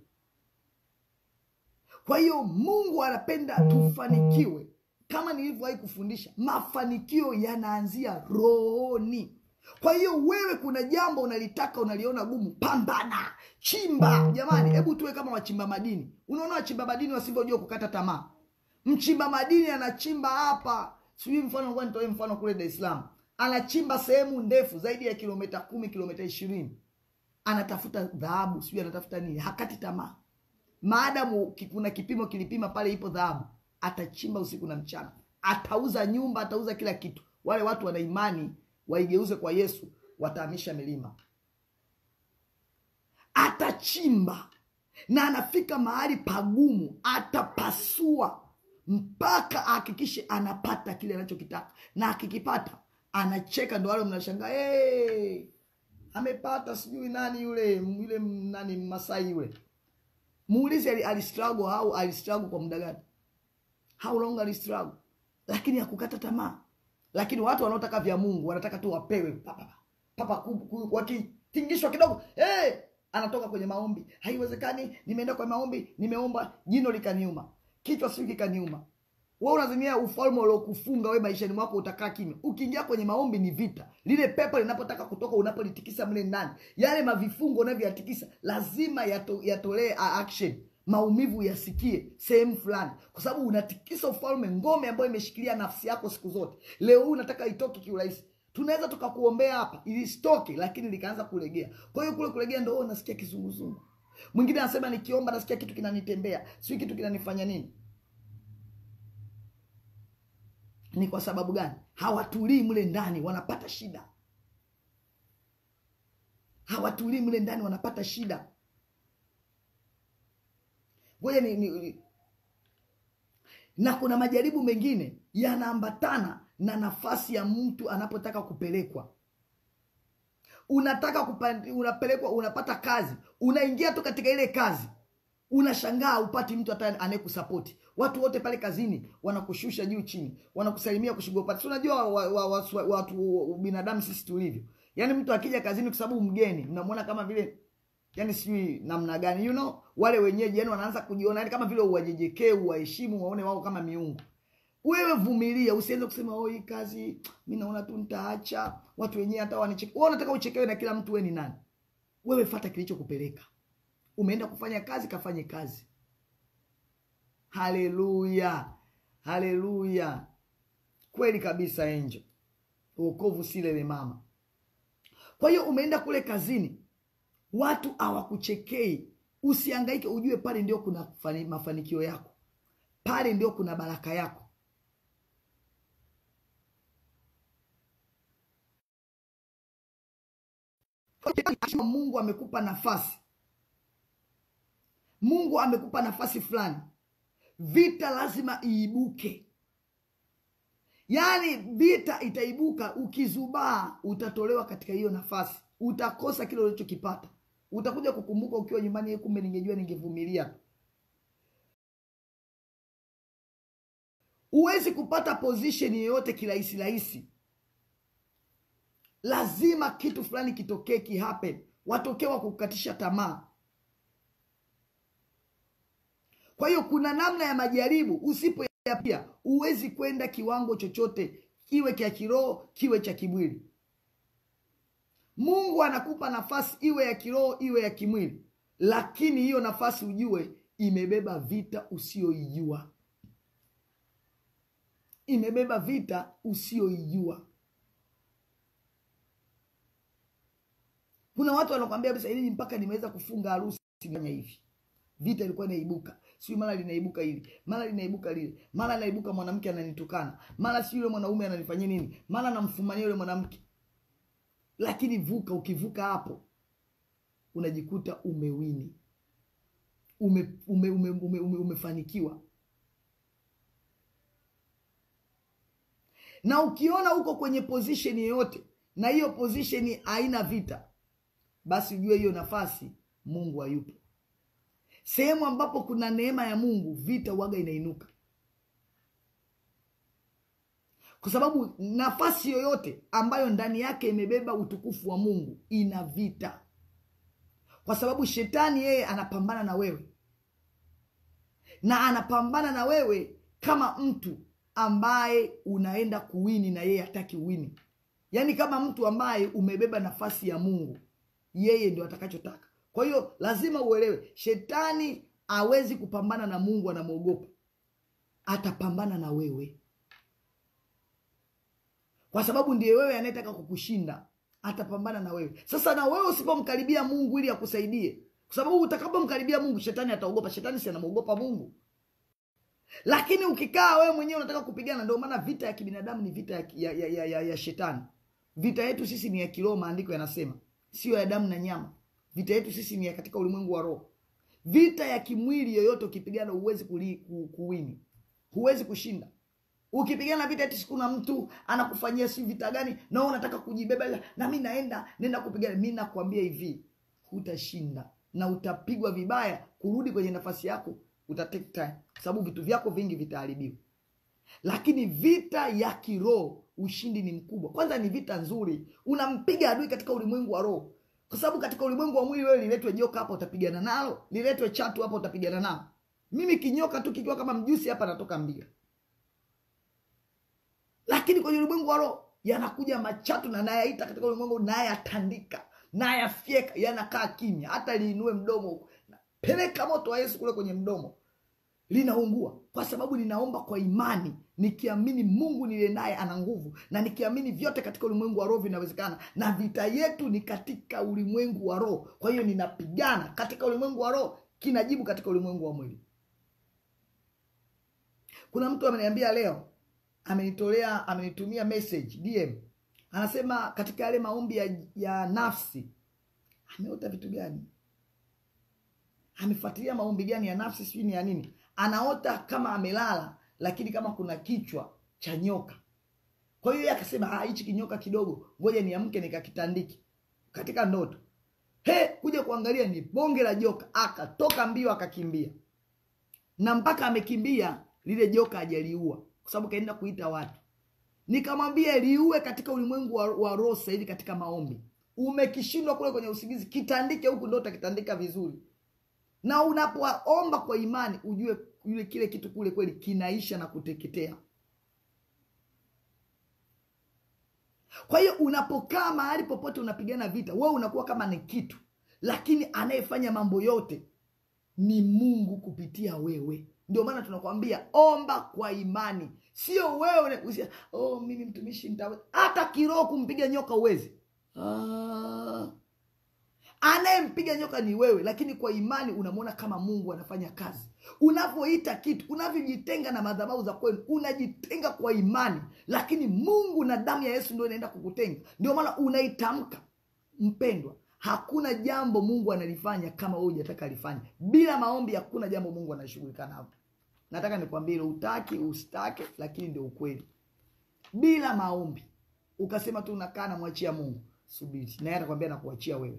Speaker 2: kwa hiyo mungu anapenda tufanikiwe kama nilivyowahi kufundisha mafanikio yanaanzia rohoni kwa hiyo wewe kuna jambo unalitaka unaliona gumu pambana chimba jamani hebu tuwe kama wachimba madini unaona wachimba madini wasivyojua kukata tamaa mchimba madini anachimba hapa sijui mfano ngoja nitoe mfano kule dar es salaam anachimba sehemu ndefu zaidi ya kilomita kumi kilomita ishirini anatafuta dhahabu sijui anatafuta nini hakati tamaa maadamu ki- kuna kipimo kilipima pale ipo dhahabu atachimba usiku na mchana atauza nyumba atauza kila kitu wale watu wana imani waigeuze kwa yesu watahamisha milima atachimba na anafika mahali pagumu atapasua mpaka ahakikishe anapata kile anachokitaka na akikipata anacheka ndo wale mnashangaa hey, amepata sijui nani yule yule nani masai yule muulize ali- alistruggle au alistruggle kwa muda gani how long alistruggle lakini hakukata tamaa lakini watu wanaotaka vya mungu wanataka tu wapewe papa papa ku- ku- wakitingishwa kidogo hey! anatoka kwenye maombi haiwezekani nimeenda kwa maombi nimeomba jino likaniuma kichwa siu kikaniuma we unazimia ufalme uliokufunga we maishani mwako utakaa kimya ukiingia kwenye maombi ni vita lile pepo linapotaka kutoka unapolitikisa mle ndani yale mavifungo unavyoyatikisa lazima yato, yatolee a- action maumivu yasikie sehemu fulani kwa sababu unatikisa ufalme ngome ambayo imeshikilia nafsi yako siku zote leo huu unataka itoke kiurahisi tunaweza tukakuombea hapa ilisitoke lakini likaanza kulegea kwa hiyo kule kulegea ndo wewe unasikia kizunguzungu mwingine anasema nikiomba nasikia kitu kinanitembea sijui kitu kinanifanya nini ni kwa sababu gani hawatulii mle ndani wanapata shida hawatulii mle ndani wanapata shida ngoja ni, ni, ni na kuna majaribu mengine yanaambatana na nafasi ya mtu anapotaka kupelekwa unataka kupandi, unapelekwa unapata kazi unaingia tu katika ile kazi unashangaa upati mtu hata anayekusapoti watu wote pale kazini wanakushusha juu chini wanakusalimia kushiga upati si unajua wa, wa, wa, wa, watu binadamu sisi tulivyo yaani mtu akija kazini kwa sababu mgeni mnamwona kama vile yani sijui namna gani you know wale wenyeji yani wanaanza kujiona yani kama vile uwajejekee uwaheshimu waone wao kama miungu wewe vumilia usianze kusema oh hii kazi mi naona tu nitaacha watu wenyewe hata wanicheke wewe unataka uchekewe na kila mtu wewe ni nani wewe fata kilichokupeleka umeenda kufanya kazi kafanye kazi haleluya haleluya kweli kabisa angel uokovu si lele mama kwa hiyo umeenda kule kazini watu hawakuchekei usiangaike ujue pale ndio kuna fani, mafanikio yako pale ndio kuna baraka yako mungu amekupa nafasi mungu amekupa nafasi fulani vita lazima iibuke yaani vita itaibuka ukizubaa utatolewa katika hiyo nafasi utakosa kile ulichokipata utakuja kukumbuka ukiwa nyumbani "Eh, kumbe ningejua ningevumilia huwezi kupata position yoyote kirahisi rahisi lazima kitu fulani kitokee kihappen watokee wa kukatisha tamaa kwa hiyo kuna namna ya majaribu usipoyapia huwezi kwenda kiwango chochote kiwe cha kiroho kiwe cha kimwili mungu anakupa nafasi iwe ya kiroho iwe ya kimwili lakini hiyo nafasi ujue imebeba vita usiyoijua imebeba vita usiyoijua kuna watu wanakwambia kabisa ili mpaka nimeweza kufunga harusi fanya hivi vita ilikuwa inaibuka sijui mara linaibuka hili mara linaibuka lile mara linaibuka mwanamke ananitukana mara si yule mwanaume ananifanyia nini mara namfumania yule mwanamke lakini vuka ukivuka hapo unajikuta umewini ume, ume, ume, ume, ume, umefanikiwa na ukiona uko kwenye position yoyote na hiyo position haina vita basi ujue hiyo nafasi mungu hayupo sehemu ambapo kuna neema ya mungu vita waga inainuka kwa sababu nafasi yoyote ambayo ndani yake imebeba utukufu wa mungu ina vita kwa sababu shetani yeye anapambana na wewe na anapambana na wewe kama mtu ambaye unaenda kuwini na yeye hataki uwini yaani kama mtu ambaye umebeba nafasi ya mungu yeye ndio atakachotaka kwa hiyo lazima uelewe shetani hawezi kupambana na mungu anamwogopa atapambana na wewe kwa sababu ndiye wewe anayetaka kukushinda atapambana na wewe sasa na wewe usipomkaribia mungu ili akusaidie kwa sababu utakapomkaribia mungu shetani ataogopa shetani si anamwogopa mungu lakini ukikaa wewe mwenyewe unataka kupigana ndio maana vita ya kibinadamu ni vita ya, ya, ya, ya, ya, ya shetani vita yetu sisi ni ya kiroho maandiko yanasema sio ya damu na nyama vita yetu sisi ni ya katika ulimwengu wa roho vita ya kimwili yoyote ukipigana huwezi kuli- ku- kuwini huwezi kushinda ukipigana vita eti kuna mtu anakufanyia si vita gani na wewe unataka kujibeba ila, na mi naenda nenda kupigana mi nakwambia hivi hutashinda na utapigwa vibaya kurudi kwenye nafasi yako uta take time kwa sababu vitu vyako vingi vitaharibiwa lakini vita ya kiroho ushindi ni mkubwa kwanza ni vita nzuri unampiga adui katika ulimwengu wa roho kwa sababu katika ulimwengu wa mwili wewe liletwe joka hapa utapigana nalo liletwe chatu hapa utapigana nalo mimi kinyoka tu kikiwa kama mjusi hapa natoka mbia lakini kwenye ulimwengu wa roho yanakuja machatu na nayaita katika ulimwengu nayatandika nayafyeka yanakaa kimya hata liinue mdomo huko peleka moto wa yesu kule kwenye mdomo linaungua kwa sababu ninaomba kwa imani nikiamini mungu niliye naye ana nguvu na nikiamini vyote katika ulimwengu wa roho vinawezekana na vita yetu ni katika ulimwengu wa roho kwa hiyo ninapigana katika ulimwengu wa roho kinajibu katika ulimwengu wa mwili kuna mtu ameniambia leo amenitolea amenitumia message dm anasema katika yale maombi ya, ya nafsi ameota vitu gani amefuatilia maombi gani ya nafsi sijui ni ya nini anaota kama amelala lakini kama kuna kichwa cha nyoka kwa hiyo yeye akasema "Ah, hichi kinyoka kidogo ngoja niamke nikakitandiki katika ndoto he kuja kuangalia ni bonge la joka akatoka mbio akakimbia na mpaka amekimbia lile joka hajaliua kwa sababu kaenda kuita watu nikamwambia liue katika ulimwengu wa, wa roho sasa hivi katika maombi umekishindwa kule kwenye usingizi kitandike huku ndo utakitandika vizuri na unapoomba kwa imani ujue yule kile kitu kule kweli kinaisha na kuteketea kwa hiyo unapokaa mahali popote unapigana vita wewe unakuwa kama ni kitu lakini anayefanya mambo yote ni mungu kupitia wewe ndio maana tunakwambia omba kwa imani sio wewe unakusia oh, mimi mtumishi nitaweza hata kiroho kumpiga nyoka uwezi ah. anayempiga nyoka ni wewe lakini kwa imani unamwona kama mungu anafanya kazi unavyoita kitu unavyojitenga na madhabahu za kwenu unajitenga kwa imani lakini mungu na damu ya yesu ndio inaenda kukutenga ndio maana unaitamka mpendwa hakuna jambo mungu analifanya kama wewe hujataka alifanya bila maombi hakuna jambo mungu anashughulika nalo nataka nikwambie utaki usitake lakini ndio ukweli bila maombi ukasema tu unakaa namwachia mungu subiri naye atakwambia nakuachia wewe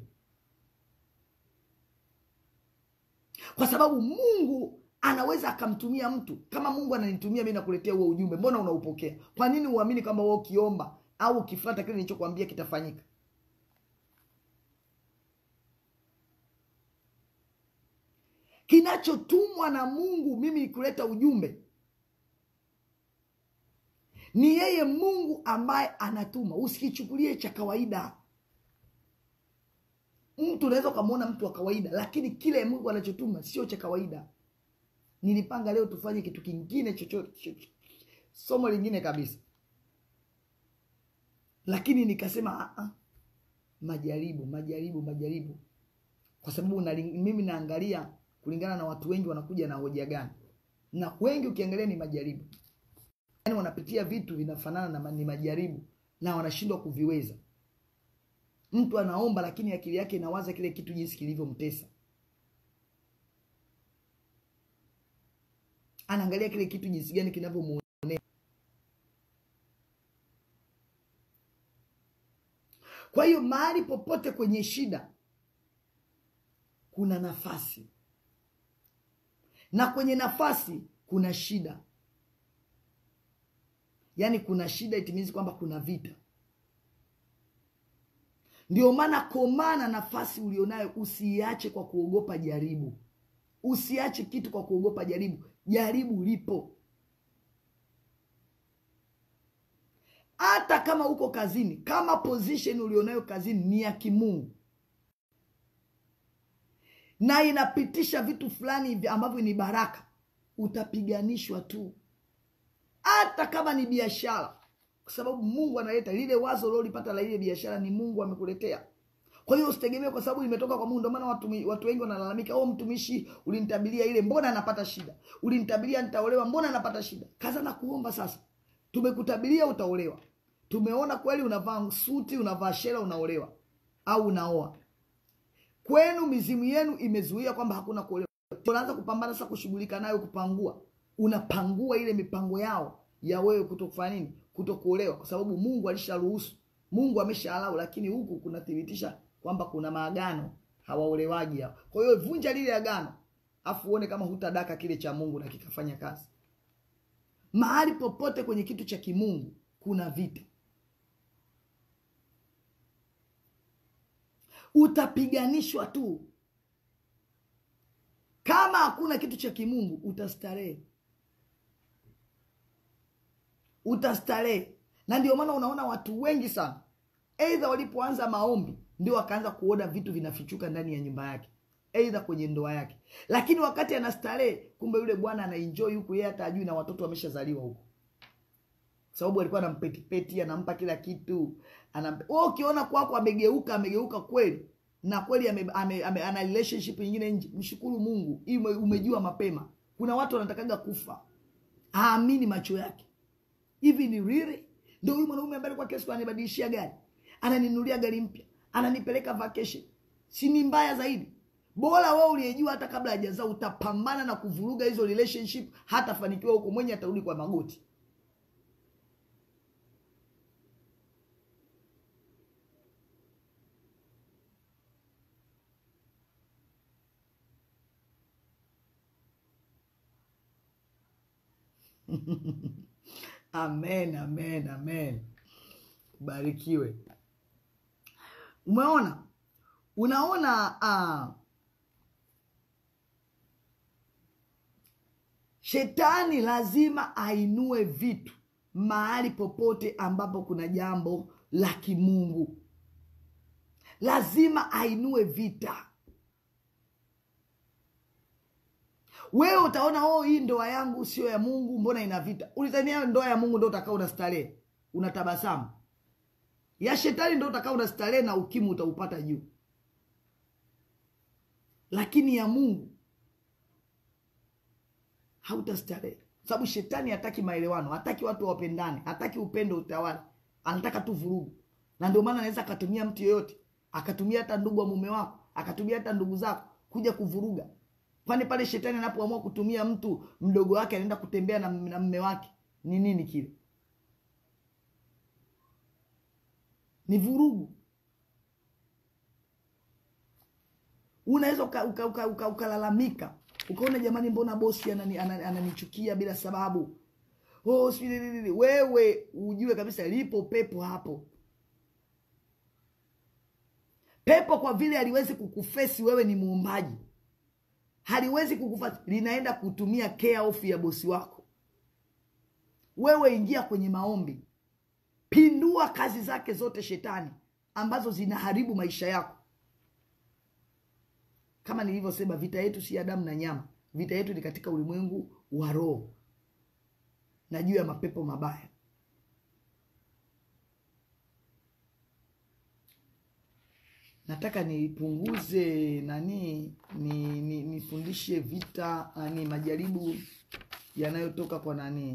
Speaker 2: kwa sababu mungu anaweza akamtumia mtu kama mungu ananitumia mi nakuletea huo ujumbe mbona unaupokea kwa nini uamini kwamba wewe ukiomba au ukifuata kile nilichokwambia kitafanyika kinachotumwa na mungu mimi kuleta ujumbe ni yeye mungu ambaye anatuma usikichukulie cha kawaida mtu unaweza ukamwona mtu wa kawaida lakini kile mungu anachotuma sio cha kawaida nilipanga leo tufanye kitu kingine chochote somo lingine kabisa lakini nikasema "Ah, majaribu majaribu majaribu kwa sababu unaling- mimi naangalia kulingana na watu wengi wanakuja na hoja gani na wengi ukiangalia ni majaribu yaani wanapitia vitu vinafanana na ma- ni majaribu na wanashindwa kuviweza mtu anaomba lakini akili yake inawaza kile kitu jinsi kilivyomtesa anaangalia kile kitu jinsi gani kinavyomuonea kwa hiyo mahali popote kwenye shida kuna nafasi na kwenye nafasi kuna shida yaani kuna shida itimizi kwamba kuna vita ndio maana komana nafasi ulionayo usiiache kwa kuogopa jaribu usiache kitu kwa kuogopa jaribu jaribu lipo hata kama uko kazini kama position ulionayo kazini ni ya kimungu na inapitisha vitu fulani hivi ambavyo ni baraka utapiganishwa tu hata kama ni biashara kwa sababu mungu analeta lile wazo uliolipata la ile biashara ni mungu amekuletea kwa hiyo usitegemee kwa sababu limetoka kwa mungu ndio maana watu, watu wengi wanalalamika oh mtumishi ulinitabiria ile mbona anapata shida ulinitabiria nitaolewa mbona anapata shida kaza na kuomba sasa tumekutabiria utaolewa tumeona kweli unavaa suti unavaa shela unaolewa au unaoa kwenu mizimu yenu imezuia kwamba hakuna kuolewa unaanza kupambana sasa kushughulika nayo kupangua unapangua ile mipango yao ya wewe kuto kufanya nini kuto kuolewa kwa sababu mungu alisharuhusu mungu ameshaalau lakini huku kunathibitisha kwamba kuna maagano hawaolewaji hao kwa hiyo vunja lile agano afu uone kama hutadaka kile cha mungu na kikafanya kazi mahali popote kwenye kitu cha kimungu kuna vita utapiganishwa tu kama hakuna kitu cha kimungu utastarehe utastarehe na ndio maana unaona watu wengi sana eidha walipoanza maombi ndio wakaanza kuona vitu vinafichuka ndani ya nyumba yake eidha kwenye ndoa yake lakini wakati anastarehe kumbe yule bwana anaenjoy huku yeye hata ajui na watoto wameshazaliwa huku sababu alikuwa anampetipeti anampa kila kitu anampe wewe ukiona kwako amegeuka amegeuka kweli na kweli ame, ame, ame, ana relationship nyingine nje mshukuru mungu hii ume- umejua mapema kuna watu wanatakaga kufa haamini macho yake hivi ni riri ndio huyu mwanaume ambaye alikuwa kesho ananibadilishia gari ananinunulia gari mpya ananipeleka vacation si ni mbaya zaidi bora wewe uliyejua hata kabla hajazaa utapambana na kuvuruga hizo relationship hatafanikiwa huko mwenye atarudi kwa magoti amen amen amen barikiwe umeona unaona uh, shetani lazima ainue vitu mahali popote ambapo kuna jambo la kimungu lazima ainue vita wewe utaona oh hii ndoa yangu sio ya mungu mbona ina vita ulizania ndoa ya mungu ndo utakaa una starehe unatabasamu ya shetani ndo utakaa una starehe na ukimwi utaupata juu lakini ya mungu hautastarehe sababu shetani hataki maelewano hataki watu wapendane hataki upendo utawala anataka tu vurugu na ndio maana anaweza akatumia mtu yoyote akatumia hata ndugu wa mume wako akatumia hata ndugu zako kuja kuvuruga kwani pale shetani anapoamua kutumia mtu mdogo wake anaenda kutembea na, na mme wake ni nini kile ni vurugu unaweza ukalalamika uka, uka, uka, uka ukaona jamani mbona bosi anani, anani, ananichukia bila sababu oh, sijui wewe ujue kabisa lipo pepo hapo pepo kwa vile haliwezi kukufesi wewe ni muumbaji haliwezi kukufasi linaenda kutumia care off ya bosi wako wewe ingia kwenye maombi pindua kazi zake zote shetani ambazo zinaharibu maisha yako kama nilivyosema vita yetu si ya damu na nyama vita yetu ni katika ulimwengu wa roho na juu ya mapepo mabaya nataka nipunguze nani ni, ni nifundishe vita nani majaribu yanayotoka kwa nani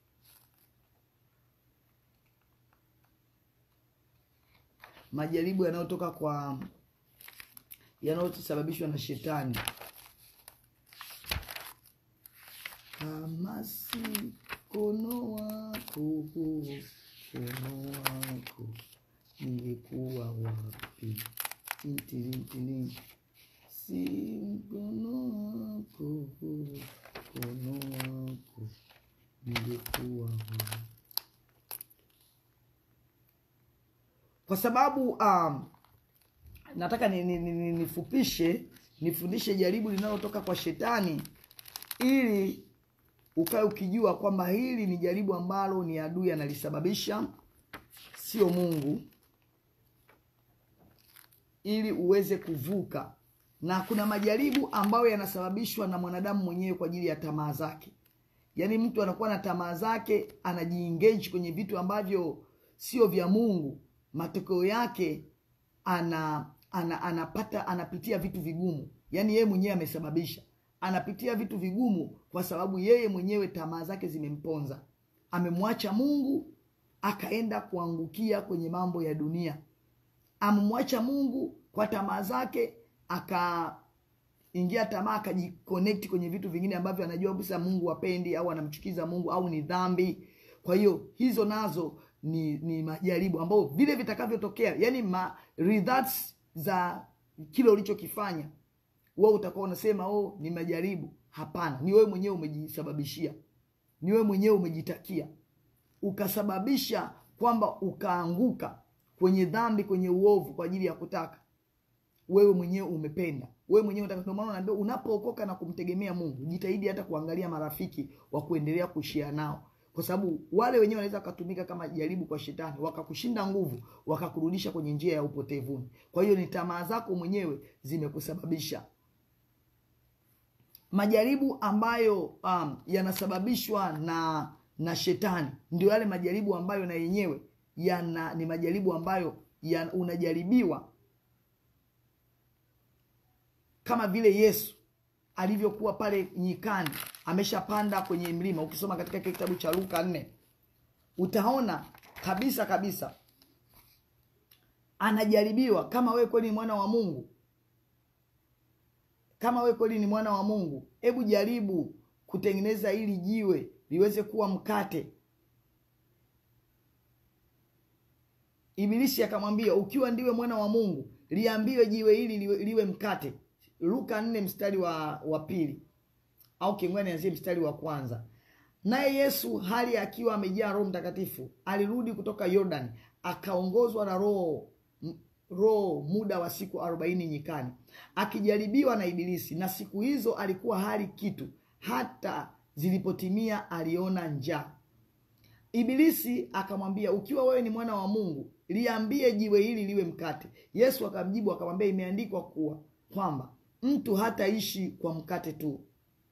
Speaker 2: majaribu yanayotoka kwa yanayosababishwa na shetani kama si mkono wako mkono wako nilikuwa wapi tintilintili si mkono wako mkono wako nilikuwa wapi kwa sababu um, nataka nifupishe ni, ni, ni nifundishe jaribu linalotoka kwa shetani ili ukae ukijua kwamba hili ni jaribu ambalo ni adui analisababisha sio mungu ili uweze kuvuka na kuna majaribu ambayo yanasababishwa na mwanadamu mwenyewe kwa ajili ya tamaa zake yaani mtu anakuwa na tamaa zake anajiengage kwenye vitu ambavyo sio vya mungu matokeo yake ana, ana anapata anapitia vitu vigumu yaani yeye mwenyewe amesababisha anapitia vitu vigumu kwa sababu yeye mwenyewe tamaa zake zimemponza amemwacha mungu akaenda kuangukia kwenye mambo ya dunia amemwacha mungu kwa tamaa zake akaingia tamaa akajiconnect kwenye vitu vingine ambavyo anajua kabisa mungu apendi au anamchukiza mungu au ni dhambi kwa hiyo hizo nazo ni ni majaribu ambao vile vitakavyotokea yani ma results za kile ulichokifanya wewe utakuwa unasema oh ni majaribu hapana ni wewe mwenyewe umejisababishia ni wewe mwenyewe umejitakia ukasababisha kwamba ukaanguka kwenye dhambi kwenye uovu kwa ajili ya kutaka wewe mwenyewe umependa wewe mwenyewe unataka ndio maana unaambia unapookoka na kumtegemea mungu jitahidi hata kuangalia marafiki wa kuendelea kushia nao kwa sababu wale wenyewe wanaweza wakatumika kama jaribu kwa shetani wakakushinda nguvu wakakurudisha kwenye njia ya upotevuni kwa hiyo ni tamaa zako mwenyewe zimekusababisha majaribu ambayo um, yanasababishwa na na shetani ndio yale majaribu ambayo na yenyewe yana ni majaribu ambayo ya, unajaribiwa kama vile yesu alivyokuwa pale nyikani ameshapanda kwenye mlima ukisoma katika kile kitabu cha luka nne utaona kabisa kabisa anajaribiwa kama wewe kweli ni mwana wa mungu kama wewe kweli ni mwana wa mungu hebu jaribu kutengeneza ili jiwe liweze kuwa mkate ibilisi akamwambia ukiwa ndiwe mwana wa mungu liambiwe jiwe hili liwe, liwe mkate luka nne mstari wa wa pili au kingwani anzie mstari wa kwanza naye yesu hali akiwa amejaa roho mtakatifu alirudi kutoka yordani akaongozwa na roho m- roho muda wa siku arobaini nyikani akijaribiwa na ibilisi na siku hizo alikuwa hali kitu hata zilipotimia aliona njaa ibilisi akamwambia ukiwa wewe ni mwana wa mungu liambie jiwe hili liwe mkate yesu akamjibu akamwambia imeandikwa kuwa kwamba mtu hataishi kwa mkate tu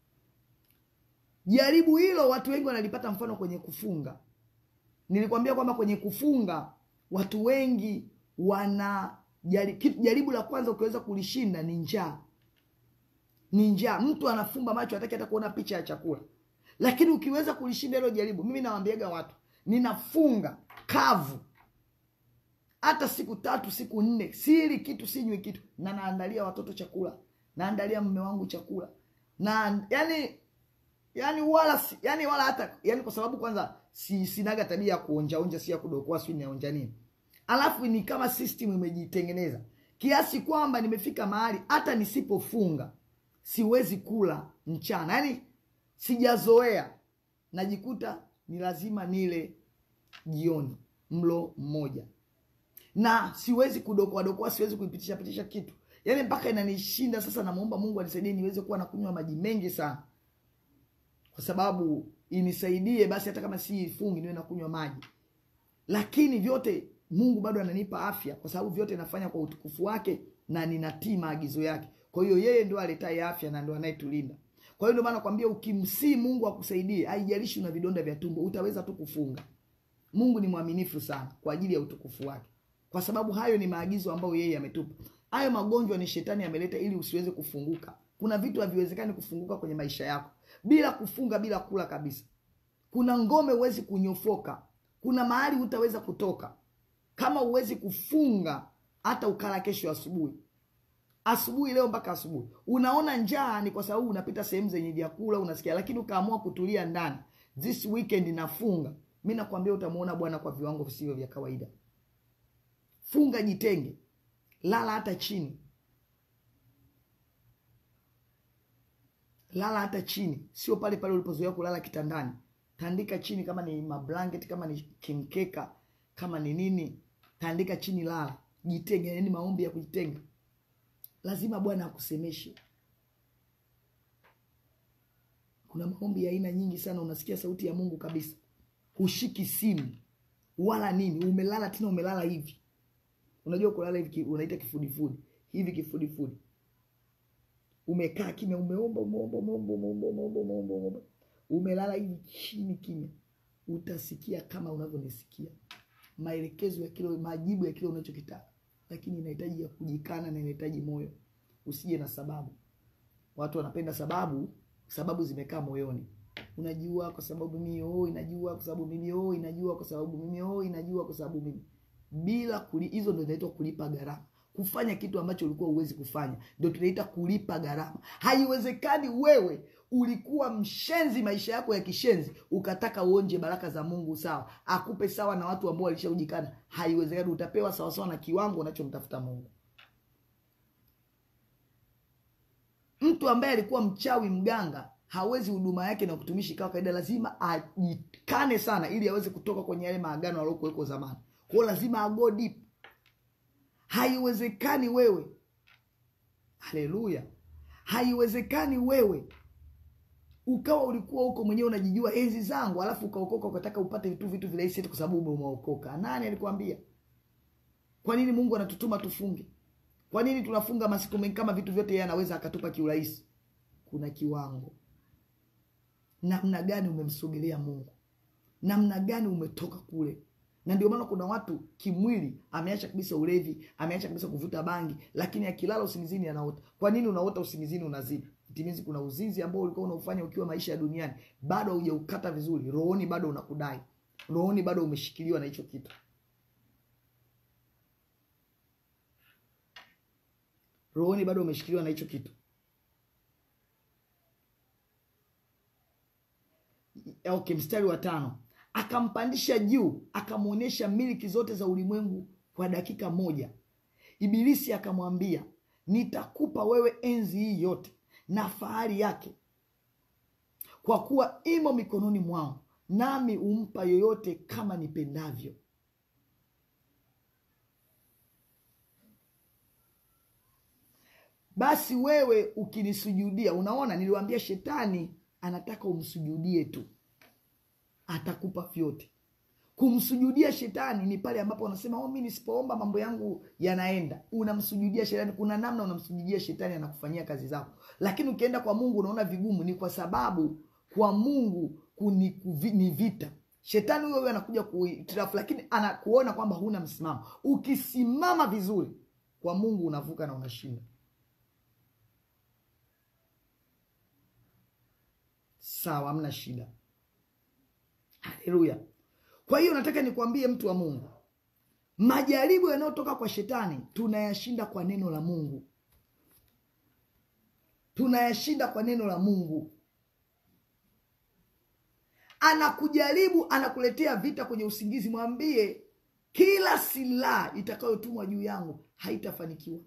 Speaker 2: jaribu hilo watu wengi wanalipata mfano kwenye kufunga nilikwambia kwamba kwenye kufunga watu wengi wana jari- kitu- jaribu la kwanza ukiweza kulishinda ni njaa ni njaa mtu anafumba macho hataki hata kuona picha ya chakula lakini ukiweza kulishinda hilo jaribu mimi nawambiaga watu ninafunga kavu hata siku tatu siku nne sili kitu sinywi kitu na naandalia watoto chakula naandalia mme wangu chakula na yani yani wala si- yani wala hata yani kwa sababu kwanza si, sinaga tabia ya kuonjaonja si ya kudokoa si naonja nini alafu ni kama system imejitengeneza kiasi kwamba nimefika mahali hata nisipofunga siwezi kula mchana yani sijazoea najikuta ni lazima nile jioni mlo mmoja na siwezi kudokoa dokoa siwezi kuipitisha pitisha kitu yaani mpaka inanishinda sasa namwomba mungu anisaidie niweze kuwa nakunywa maji mengi sana kwa sababu inisaidie basi hata kama si fungi niwe nakunywa maji lakini vyote mungu bado ananipa afya kwa sababu vyote nafanya kwa utukufu wake na ninatii maagizo yake kwa hiyo yeye ndio aletaye afya na ndio anayetulinda kwa hiyo ndio maana nakwambia ukimsii mungu akusaidie haijalishi una vidonda vya tumbo utaweza tu kufunga mungu ni mwaminifu sana kwa ajili ya utukufu wake kwa sababu hayo ni maagizo ambayo yeye ametupa hayo magonjwa ni shetani ameleta ili usiweze kufunguka kuna vitu haviwezekani kufunguka kwenye maisha yako bila kufunga bila kula kabisa kuna ngome huwezi kunyofoka kuna mahali hutaweza kutoka kama huwezi kufunga hata ukala kesho asubuhi asubuhi leo mpaka asubuhi unaona njaa ni kwa sababu unapita sehemu zenye vyakula unasikia lakini ukaamua kutulia ndani this weekend nafunga mi nakwambia utamwona bwana kwa viwango visivyo vya kawaida funga jitenge lala hata chini lala hata chini sio pale pale ulipozoea kulala kitandani tandika chini kama ni mablanket kama ni kimkeka kama ni nini tandika chini lala jitenge yani maombi ya kujitenga lazima bwana akusemeshe kuna maombi ya aina nyingi sana unasikia sauti ya mungu kabisa hushiki simu wala nini umelala tena umelala hivi unajua kulala hivi ki- unaita kifudifudi hivi kifudifudi umekaa kimya umeomba umeomba umeomba umeomba umeomba umeomba umeomba umelala hivi chini kimya utasikia kama unavyonisikia maelekezo ya kile majibu ya kile unachokitaka lakini inahitaji ya kujikana na inahitaji moyo usije na sababu watu wanapenda sababu sababu zimekaa moyoni unajua kwa sababu mimi oh inajua kwa sababu mimi oh inajua kwa sababu mimi oh inajua kwa sababu mimi bila kuli, hizo ndio zinaitwa kulipa gharama kufanya kitu ambacho ulikuwa huwezi kufanya ndio tunaita kulipa gharama haiwezekani wewe ulikuwa mshenzi maisha yako ya kishenzi ukataka uonje baraka za mungu sawa akupe sawa na watu ambao walishaujikana haiwezekani utapewa sawasawa na kiwango unachomtafuta mungu mtu ambaye alikuwa mchawi mganga hawezi huduma yake na kutumishi kawa kawaida lazima ajikane sana ili aweze kutoka kwenye yale maagano aliokuweko zamani kwao lazima ago deep haiwezekani wewe haleluya haiwezekani wewe ukawa ulikuwa huko mwenyewe unajijua enzi zangu alafu ukaokoka ukataka upate vitu vitu virahisi eti kwa sababu ume- umeokoka nani alikwambia kwa nini mungu anatutuma tufunge kwa nini tunafunga masiku mengi kama vitu vyote yeye anaweza akatupa kiurahisi kuna kiwango namna gani umemsogelea mungu namna gani umetoka kule na ndio maana kuna watu kimwili ameacha kabisa ulevi ameacha kabisa kuvuta bangi lakini akilala usingizini anaota kwa nini unaota usingizini unazidi timizi kuna uzinzi ambao ulikuwa unaufanya ukiwa maisha ya duniani bado haujaukata vizuri rohoni bado unakudai rohoni bado umeshikiliwa na hicho kitu rohoni bado umeshikiliwa na hicho kitu okay mstari wa tano akampandisha juu akamwonyesha miliki zote za ulimwengu kwa dakika moja ibilisi akamwambia nitakupa wewe enzi hii yote na fahari yake kwa kuwa imo mikononi mwangu, nami humpa yoyote kama nipendavyo. Basi wewe ukinisujudia, unaona, niliwaambia shetani anataka umsujudie tu, atakupa vyote. Kumsujudia shetani ni pale ambapo unasema oh, mi nisipoomba mambo yangu yanaenda. Unamsujudia shetani, kuna namna unamsujudia shetani, anakufanyia kazi zako. Lakini ukienda kwa Mungu unaona vigumu, ni kwa sababu kwa Mungu kuni, kuvi, ni vita. Shetani huyo huyo anakuja kuitirafu, lakini anakuona kwamba huna msimamo. Ukisimama vizuri kwa Mungu unavuka na unashinda. Sawa, hamna shida. Haleluya. Kwa hiyo nataka nikwambie mtu wa Mungu, majaribu yanayotoka kwa shetani tunayashinda kwa neno la Mungu, tunayashinda kwa neno la Mungu. Anakujaribu, anakuletea vita kwenye usingizi, mwambie kila silaha itakayotumwa juu yangu haitafanikiwa.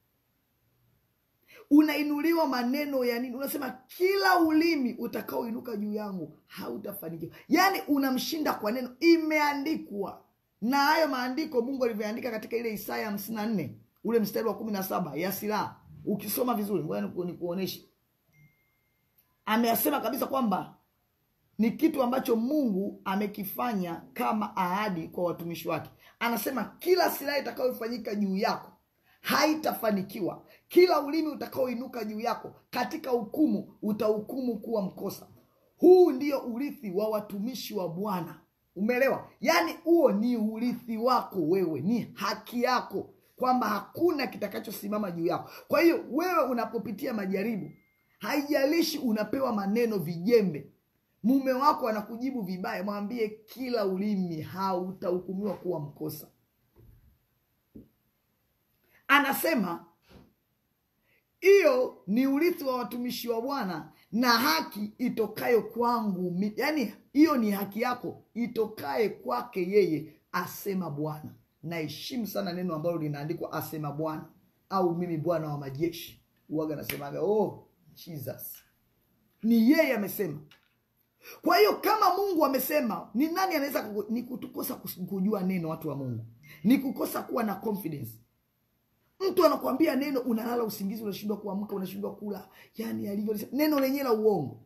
Speaker 2: Unainuliwa maneno ya nini? Unasema kila ulimi utakaoinuka juu yangu hautafanikiwa. Yaani unamshinda kwa neno, imeandikwa. Na hayo maandiko Mungu alivyoandika katika ile Isaya hamsini na nne ule mstari wa kumi na saba ya silaha, ukisoma vizuri, ngoja nikuoneshe, ameyasema kabisa kwamba ni kitu ambacho Mungu amekifanya kama ahadi kwa watumishi wake. Anasema kila silaha itakayofanyika juu yako haitafanikiwa. Kila ulimi utakaoinuka juu yako katika hukumu utahukumu kuwa mkosa. Huu ndio urithi wa watumishi wa Bwana. Umeelewa? Yaani huo ni urithi wako wewe, ni haki yako, kwamba hakuna kitakachosimama juu yako. Kwa hiyo wewe unapopitia majaribu, haijalishi unapewa maneno vijembe, mume wako anakujibu vibaya, mwambie kila ulimi hautahukumiwa kuwa mkosa. Anasema hiyo ni urithi wa watumishi wa Bwana na haki itokayo kwangu, yaani hiyo ni haki yako itokaye kwake yeye, asema Bwana. Naheshimu sana neno ambalo linaandikwa asema Bwana au mimi Bwana wa majeshi. Uwaga nasemaga oh, Jesus ni yeye amesema. Kwa hiyo kama Mungu amesema, ni nani anaweza? Ni kutukosa kujua neno, watu wa Mungu, ni kukosa kuwa na confidence Mtu anakuambia neno, unalala usingizi, unashindwa kuamka, unashindwa kula, yani alivyo neno lenyewe la uongo.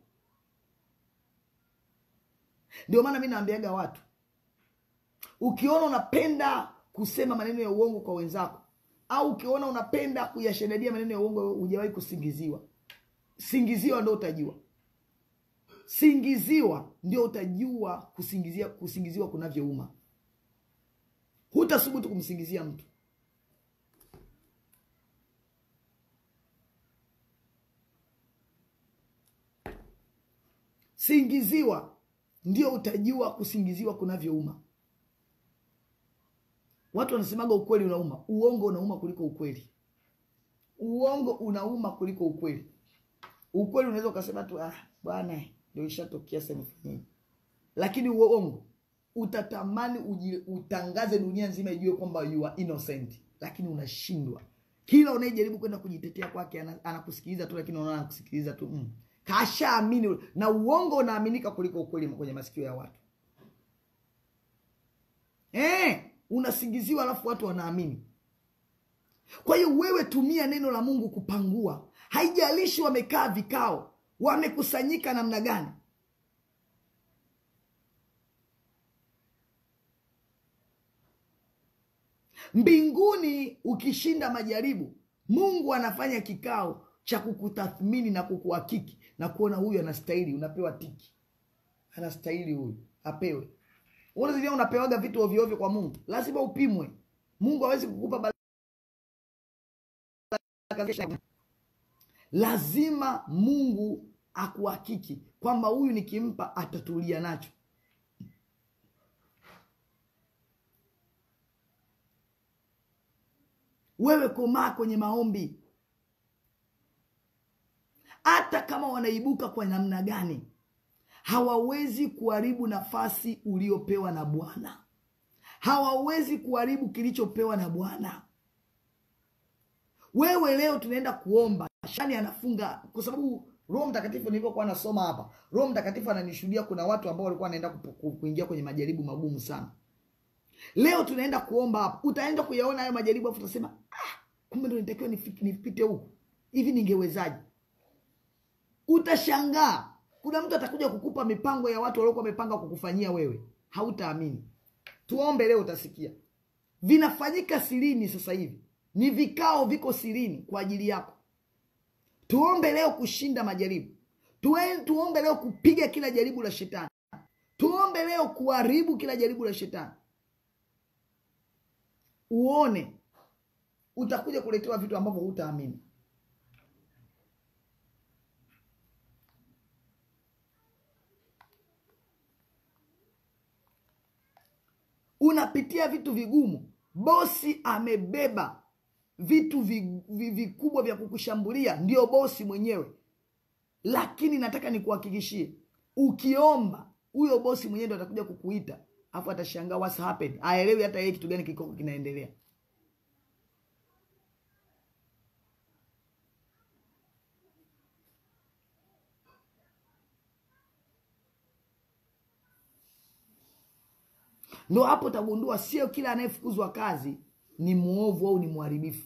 Speaker 2: Ndio maana mi naambiaga watu, ukiona unapenda kusema maneno ya uongo kwa wenzako, au ukiona unapenda kuyashadadia maneno ya uongo, hujawahi kusingiziwa. Singiziwa ndo utajua, singiziwa ndio utajua kusingizia, kusingiziwa kunavyouma. Hutasubutu kumsingizia mtu Singiziwa ndio utajua kusingiziwa kunavyouma. Watu wanasemaga ukweli unauma, uongo unauma kuliko ukweli. Uongo unauma kuliko ukweli. Ukweli unaweza ukasema tu ah, bwana ndio ishatokea sasa nifanyeni, lakini uongo utatamani uji, utangaze dunia nzima ijue kwamba you are innocent, lakini unashindwa. Kila unayejaribu kwenda kujitetea kwake anakusikiliza tu, lakini unaona anakusikiliza tu mm. Kashaamini na uongo unaaminika kuliko ukweli kwenye masikio ya watu eh, unasingiziwa alafu watu wanaamini. Kwa hiyo wewe tumia neno la Mungu kupangua, haijalishi wamekaa vikao, wamekusanyika namna gani. Mbinguni ukishinda majaribu, Mungu anafanya kikao cha kukutathmini na kukuhakiki na kuona huyu anastahili, unapewa tiki, anastahili huyu apewe. Unazidia unapewaga vitu ovyo ovyo kwa Mungu, lazima upimwe. Mungu hawezi kukupa baraka, lazima Mungu akuhakiki kwamba huyu nikimpa atatulia nacho. Wewe komaa kwenye maombi hata kama wanaibuka kwa namna gani, hawawezi kuharibu nafasi uliopewa na Bwana. Hawawezi kuharibu kilichopewa na Bwana. Wewe leo tunaenda kuomba, shani anafunga, kwa sababu roho mtakatifu nilivyokuwa nasoma hapa roho mtakatifu ananishuhudia kuna watu ambao walikuwa wanaenda kupu- ku- kuingia kwenye majaribu magumu sana leo tunaenda kuomba hapa utaenda kuyaona hayo majaribu afu utasema ah, kumbe ndo nitakiwa nifi- nipite huku hivi ningewezaje utashangaa kuna mtu atakuja kukupa mipango ya watu waliokuwa wamepanga kukufanyia wewe hautaamini tuombe leo utasikia vinafanyika sirini sasa hivi ni vikao viko sirini kwa ajili yako tuombe leo kushinda majaribu Tue, tuombe leo kupiga kila jaribu la shetani tuombe leo kuharibu kila jaribu la shetani uone utakuja kuletewa vitu ambavyo hutaamini unapitia vitu vigumu bosi amebeba vitu vi- vi- vikubwa vya kukushambulia ndio bosi mwenyewe lakini nataka nikuhakikishie ukiomba huyo bosi mwenyewe ndo atakuja kukuita afu atashangaa what's happened aelewi hata yeye kitu gani kiko kinaendelea ndo hapo utagundua sio kila anayefukuzwa kazi ni mwovu au ni mharibifu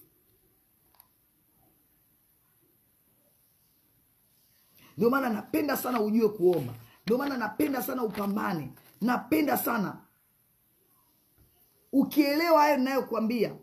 Speaker 2: ndio maana napenda sana ujue kuomba ndio maana napenda sana upambane napenda sana ukielewa hayo ninayokuambia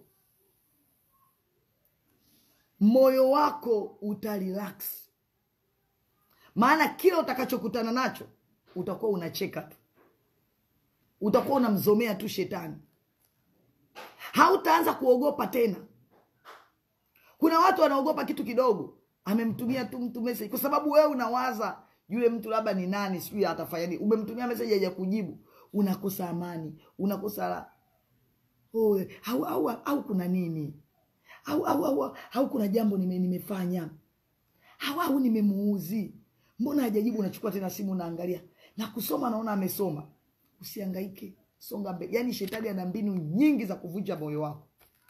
Speaker 2: moyo wako utarelax maana kila utakachokutana nacho utakuwa unacheka tu utakuwa unamzomea tu shetani hautaanza kuogopa tena kuna watu wanaogopa kitu kidogo amemtumia tu mtu message kwa sababu wewe unawaza yule mtu labda ni nani sijui atafanya nini umemtumia message haja kujibu unakosa amani unakosa la oh, au, au, au kuna nini au, au, au, au kuna jambo nime, nimefanya au, au nimemuuzi mbona hajajibu unachukua tena simu unaangalia na kusoma naona amesoma usiangaike songa mbele yaani shetani ana mbinu nyingi za kuvunja moyo wako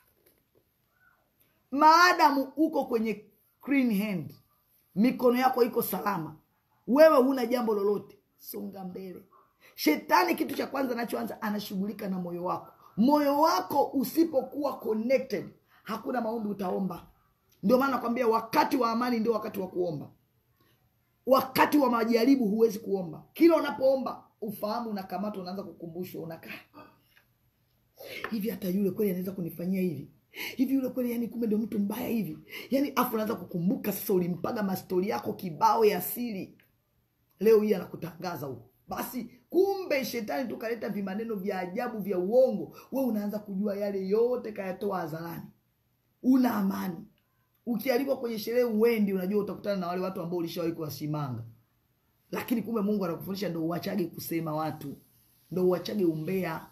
Speaker 2: maadamu uko kwenye clean hand mikono yako iko salama wewe huna jambo lolote songa mbele shetani kitu cha kwanza anachoanza anashughulika na moyo wako moyo wako usipokuwa connected hakuna maombi utaomba ndio maana nakwambia wakati wa amani ndio wakati wa kuomba wakati wa majaribu huwezi kuomba kila unapoomba ufahamu unakamatwa unaanza kukumbushwa unakaa hivi hata yule kweli anaweza kunifanyia hivi hivi yule kweli yani kumbe ndio mtu mbaya hivi yani afu unaanza kukumbuka sasa ulimpaga mastori yako kibao ya siri leo hii anakutangaza huko basi kumbe shetani tukaleta vimaneno vya ajabu vya uongo we unaanza kujua yale yote kayatoa hadharani una amani ukialikwa kwenye sherehe uendi unajua utakutana na wale watu ambao ulishawahi kuwasimanga lakini kumbe mungu anakufundisha ndo uachage kusema watu ndo uachage umbea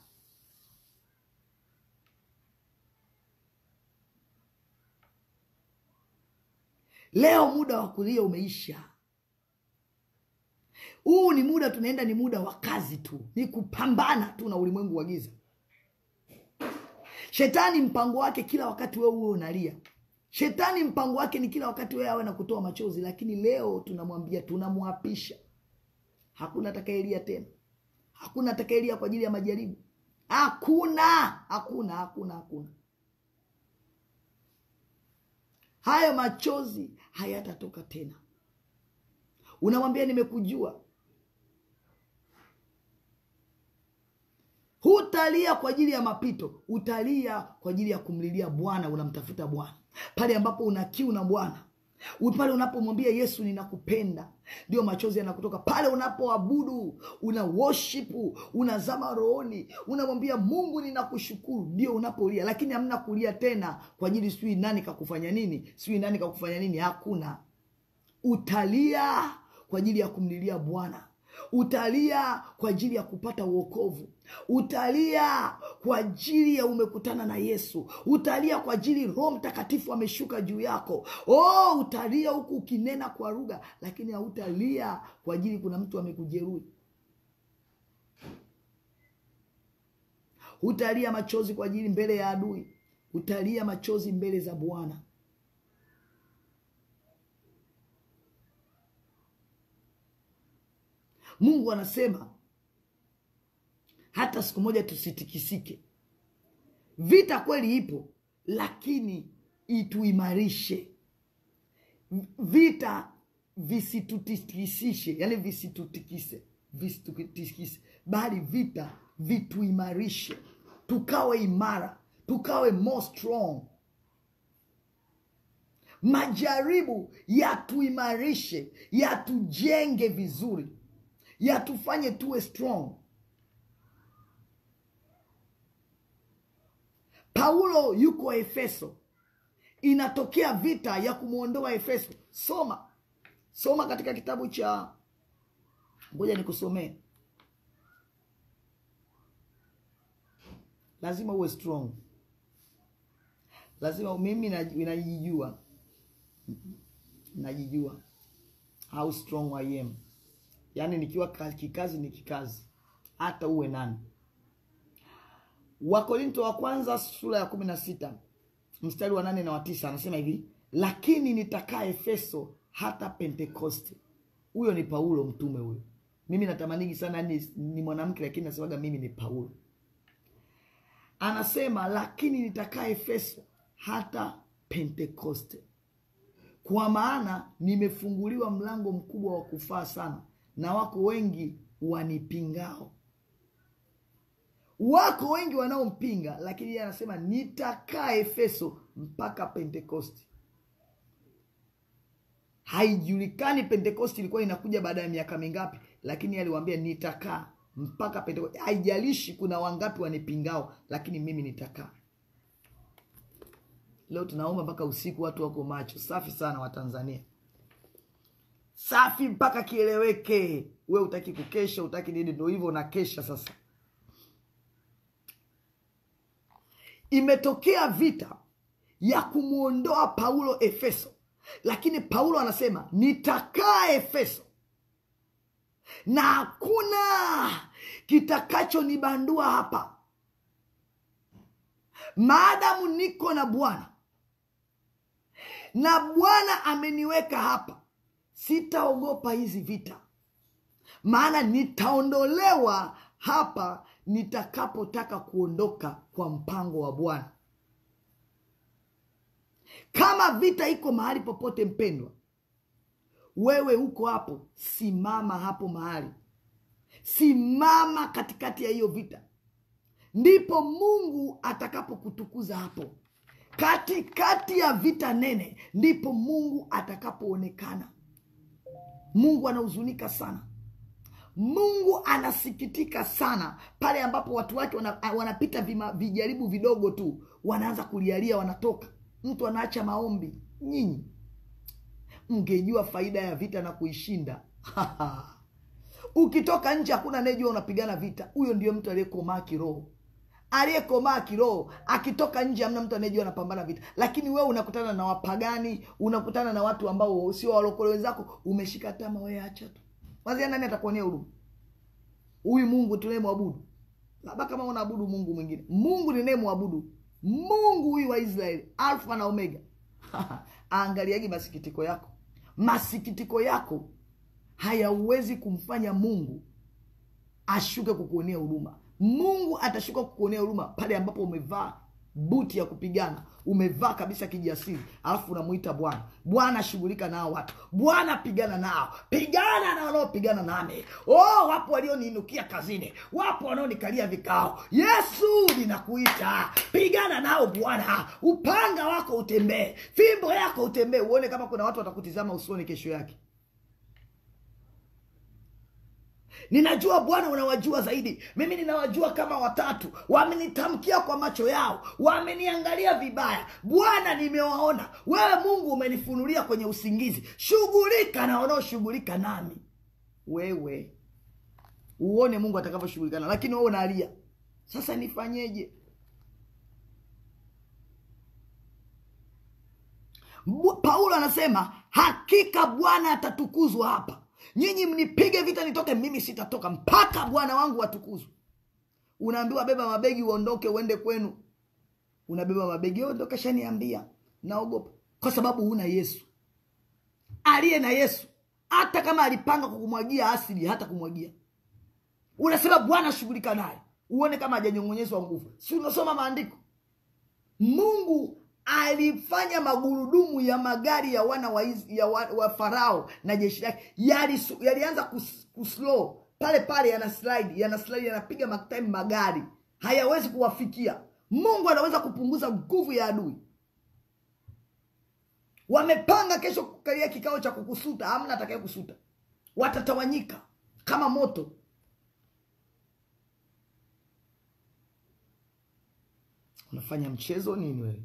Speaker 2: leo muda wa kulia umeisha huu ni muda tunaenda ni muda wa kazi tu ni kupambana tu na ulimwengu wa giza shetani mpango wake kila wakati wewe uwe unalia shetani mpango wake ni kila wakati wewe awe na kutoa machozi lakini leo tunamwambia tunamwapisha hakuna atakayelia tena hakuna atakayelia kwa ajili ya majaribu hakuna hakuna hakuna hakuna hayo machozi hayatatoka tena unamwambia nimekujua hutalia kwa ajili ya mapito utalia kwa ajili ya kumlilia bwana unamtafuta bwana pale ambapo una kiu na bwana pale unapomwambia yesu ninakupenda ndio machozi yanakutoka pale unapoabudu una worship unazama rohoni unamwambia mungu ninakushukuru ndio unapolia lakini hamna kulia tena kwa ajili sijui nani kakufanya nini sijui nani kakufanya nini hakuna utalia kwa ajili ya kumlilia bwana utalia kwa ajili ya kupata uokovu utalia kwa ajili ya umekutana na yesu utalia kwa ajili roho mtakatifu ameshuka juu yako oh, utalia huku ukinena kwa lugha lakini hautalia kwa ajili kuna mtu amekujeruhi utalia machozi kwa ajili mbele ya adui utalia machozi mbele za bwana mungu anasema hata siku moja tusitikisike vita kweli ipo lakini ituimarishe vita visitutikisishe yani visitutikise visitutikise bali vita vituimarishe tukawe imara tukawe more strong majaribu yatuimarishe yatujenge vizuri yatufanye tuwe strong paulo yuko efeso inatokea vita ya kumwondoa efeso soma soma katika kitabu cha ngoja nikusomee lazima uwe strong lazima mimi naj- najijua najijua how strong I am yaani nikiwa ka- kikazi ni kikazi hata uwe nani wakorinto wa kwanza sura ya kumi na sita mstari wa nane na wa tisa anasema hivi lakini nitakaa efeso hata pentekoste huyo ni paulo mtume huyo mimi natamanigi sana ni, ni mwanamke lakini nasemaga mimi ni paulo anasema lakini nitakaa efeso hata pentekoste kwa maana nimefunguliwa mlango mkubwa wa kufaa sana na wako wengi wanipingao wako wengi wanaompinga lakini yeye anasema nitakaa efeso mpaka pentekosti haijulikani pentekosti ilikuwa inakuja baada ya miaka mingapi lakini yeye aliwaambia nitakaa mpaka pentekosti haijalishi kuna wangapi wanipingao lakini mimi nitakaa leo tunaomba mpaka usiku watu wako macho safi sana watanzania safi mpaka kieleweke we utaki kukesha utaki nini ndo hivyo unakesha sasa imetokea vita ya kumwondoa paulo efeso lakini paulo anasema nitakaa efeso na hakuna kitakachonibandua hapa maadamu niko na bwana na bwana ameniweka hapa sitaogopa hizi vita maana nitaondolewa hapa nitakapotaka kuondoka kwa mpango wa bwana kama vita iko mahali popote mpendwa wewe huko hapo simama hapo mahali simama katikati ya hiyo vita ndipo mungu atakapokutukuza hapo katikati ya vita nene ndipo mungu atakapoonekana mungu anahuzunika sana mungu anasikitika sana pale ambapo watu wake wana, wanapita vima, vijaribu vidogo tu wanaanza kulialia wanatoka mtu anaacha maombi nyinyi mngejua faida ya vita na kuishinda ukitoka nje hakuna anayejua unapigana vita huyo ndio mtu aliyekomaa kiroho aliyekomaa kiroho akitoka nje hamna mtu anayejua anapambana vita lakini wewe unakutana na wapagani unakutana na watu ambao sio walokole wenzako umeshika tama wewe acha tu wazia nani atakuonea huruma huyu mungu tunayemwabudu labda kama unaabudu mungu mwingine mungu ninayemwabudu mungu huyu wa israeli alfa na omega aangaliagi masikitiko yako masikitiko yako hayauwezi kumfanya mungu ashuke kukuonea huruma mungu atashuka kukuonea huruma pale ambapo umevaa buti ya kupigana umevaa kabisa kijasiri alafu unamuita bwana bwana shughulika nao watu bwana pigana nao pigana na wanaopigana nami oh wapo walioniinukia kazini wapo wanaonikalia vikao yesu ninakuita pigana nao bwana upanga wako utembee fimbo yako utembee uone kama kuna watu watakutizama usoni kesho yake ninajua bwana unawajua zaidi mimi ninawajua kama watatu wamenitamkia kwa macho yao wameniangalia vibaya bwana nimewaona wewe mungu umenifunulia kwenye usingizi shughulika na wanaoshughulika nami wewe uone mungu atakavyoshughulika nao lakini wewe unalia sasa nifanyeje Bu- paulo anasema hakika bwana atatukuzwa hapa nyinyi mnipige vita nitoke mimi sitatoka mpaka bwana wangu atukuzwe unaambiwa beba mabegi uondoke uende kwenu unabeba mabegi ondoka shaniambia naogopa kwa sababu huna yesu aliye na yesu hata kama alipanga kukumwagia asidi hata kumwagia unasema bwana shughulika naye uone kama hajanyong'onyezwa nguvu si unasoma maandiko mungu alifanya magurudumu ya magari ya wana wa, Is- ya wa, wa farao na jeshi lake yalisu- yalianza kus, kuslow pale pale yana slide yana slide yanapiga matime magari hayawezi kuwafikia mungu anaweza kupunguza nguvu ya adui wamepanga kesho kukalia kikao cha kukusuta hamna atakaye kusuta watatawanyika kama moto unafanya mchezo nini wewe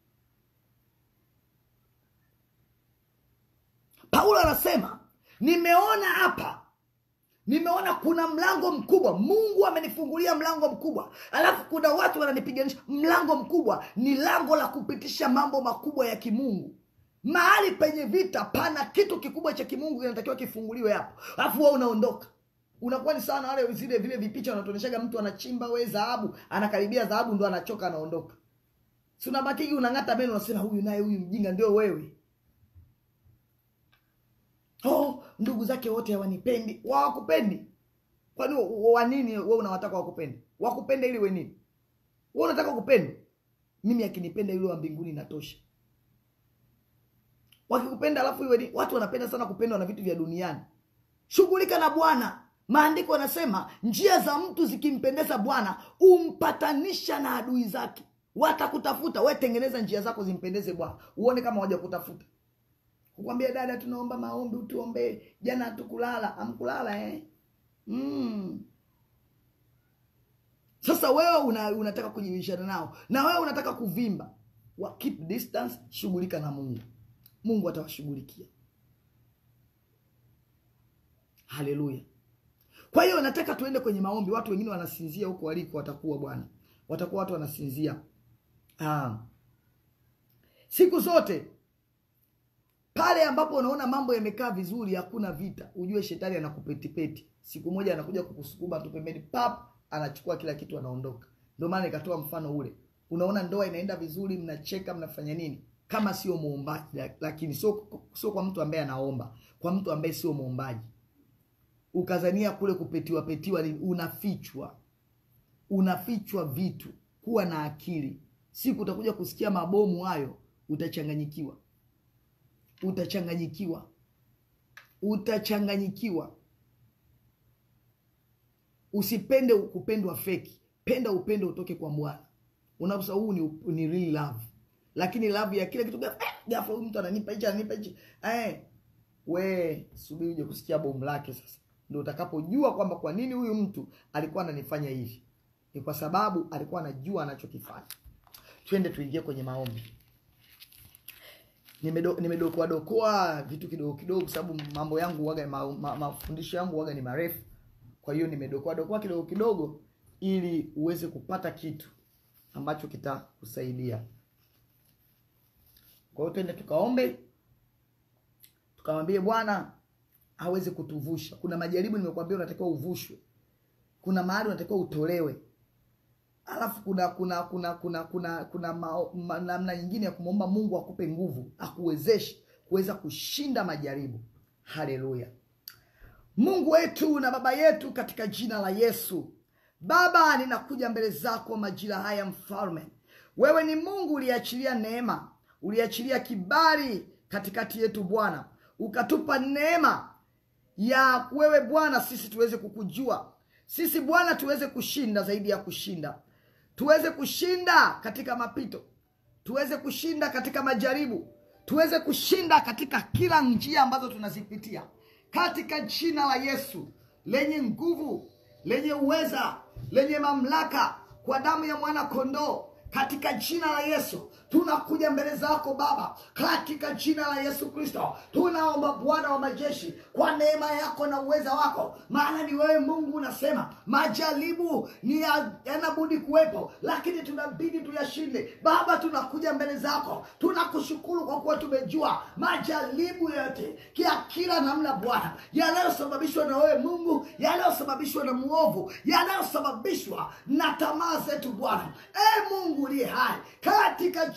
Speaker 2: paulo anasema nimeona hapa nimeona kuna mlango mkubwa mungu amenifungulia mlango mkubwa alafu kuna watu wananipiganisha mlango mkubwa ni lango la kupitisha mambo makubwa ya kimungu mahali penye vita pana kitu kikubwa cha kimungu kinatakiwa kifunguliwe hapo alafu wewe unaondoka unakuwa ni sawa na wale zile vile vipicha wanatuonyeshaga mtu anachimba we dhahabu anakaribia dhahabu ndo anachoka anaondoka si unabakigi unang'ata meno unasema huyu naye huyu mjinga ndio wewe oh, ndugu zake wote hawanipendi wawakupendi kwani wa- wa- wanini we unawataka wakupende wakupende ili we nini we unataka kupendwa mimi akinipenda yule wa mbinguni natosha wakikupenda alafu iwe ni watu wanapenda sana kupendwa na vitu vya duniani shughulika na bwana maandiko yanasema njia za mtu zikimpendeza bwana umpatanisha na adui zake watakutafuta we tengeneza njia zako zimpendeze bwana uone kama waja kutafuta kukwambia dada tunaomba maombi utuombee jana hatukulala amkulala eh? mm. sasa wewe una, unataka kujibishana nao na wewe unataka kuvimba wa keep distance shughulika na mungu mungu atawashughulikia haleluya kwa hiyo nataka tuende kwenye maombi watu wengine wanasinzia huko waliko watakuwa bwana watakuwa watu wanasinzia ah. siku zote pale ambapo unaona mambo yamekaa vizuri hakuna vita ujue shetani anakupetipeti siku moja anakuja kukusukuma tu pembeni pap anachukua kila kitu anaondoka ndio maana nikatoa mfano ule unaona ndoa inaenda vizuri mnacheka mnafanya nini kama sio muombaji la- lakini sio sio kwa mtu ambaye anaomba kwa mtu ambaye sio muombaji ukazania kule kupetiwa petiwa ni- unafichwa unafichwa vitu kuwa na akili siku utakuja kusikia mabomu hayo utachanganyikiwa utachanganyikiwa utachanganyikiwa usipende kupendwa feki penda upendo utoke kwa bwana unaposa huu ni, ni real love lakini love ya kile kitu ghafla, eh, ghafla huyu mtu ananipa hichi ananipa hichi eh, we subiri uje kusikia bomu lake sasa ndio utakapojua kwamba kwa nini huyu mtu alikuwa ananifanya hivi ni kwa sababu alikuwa anajua anachokifanya twende tuingie kwenye maombi nimedo- nimedokoa dokoa vitu kidogo kidogo kwa sababu mambo yangu waga ma, ma, mafundisho yangu waga ni marefu kwa hiyo nimedokoa dokoa kidogo kidogo ili uweze kupata kitu ambacho kitakusaidia kwa hiyo twende tukaombe tukamwambie bwana aweze kutuvusha kuna majaribu nimekuambia unatakiwa uvushwe kuna mahali unatakiwa utolewe alafu kuna kuna kuna kuna kuna kuna mao- ma- namna nyingine ya kumwomba mungu akupe nguvu akuwezeshe kuweza kushinda majaribu haleluya mungu wetu na baba yetu katika jina la yesu baba ninakuja mbele zako majira haya mfalme wewe ni mungu uliachilia neema uliachilia kibali katikati yetu bwana ukatupa neema ya wewe bwana sisi tuweze kukujua sisi bwana tuweze kushinda zaidi ya kushinda tuweze kushinda katika mapito tuweze kushinda katika majaribu tuweze kushinda katika kila njia ambazo tunazipitia katika jina la yesu lenye nguvu lenye uweza lenye mamlaka kwa damu ya mwana kondoo katika jina la yesu tunakuja mbele zako baba katika jina la yesu kristo tunaomba bwana wa majeshi kwa neema yako na uweza wako maana ni wewe mungu unasema majaribu ni ya- yanabudi kuwepo lakini tunabidi tuyashinde baba tunakuja mbele zako tunakushukuru kwa kuwa tumejua majaribu yote kia kila namna bwana yanayosababishwa na wewe mungu yanayosababishwa na mwovu yanayosababishwa na tamaa zetu bwana e mungu uliye hai katika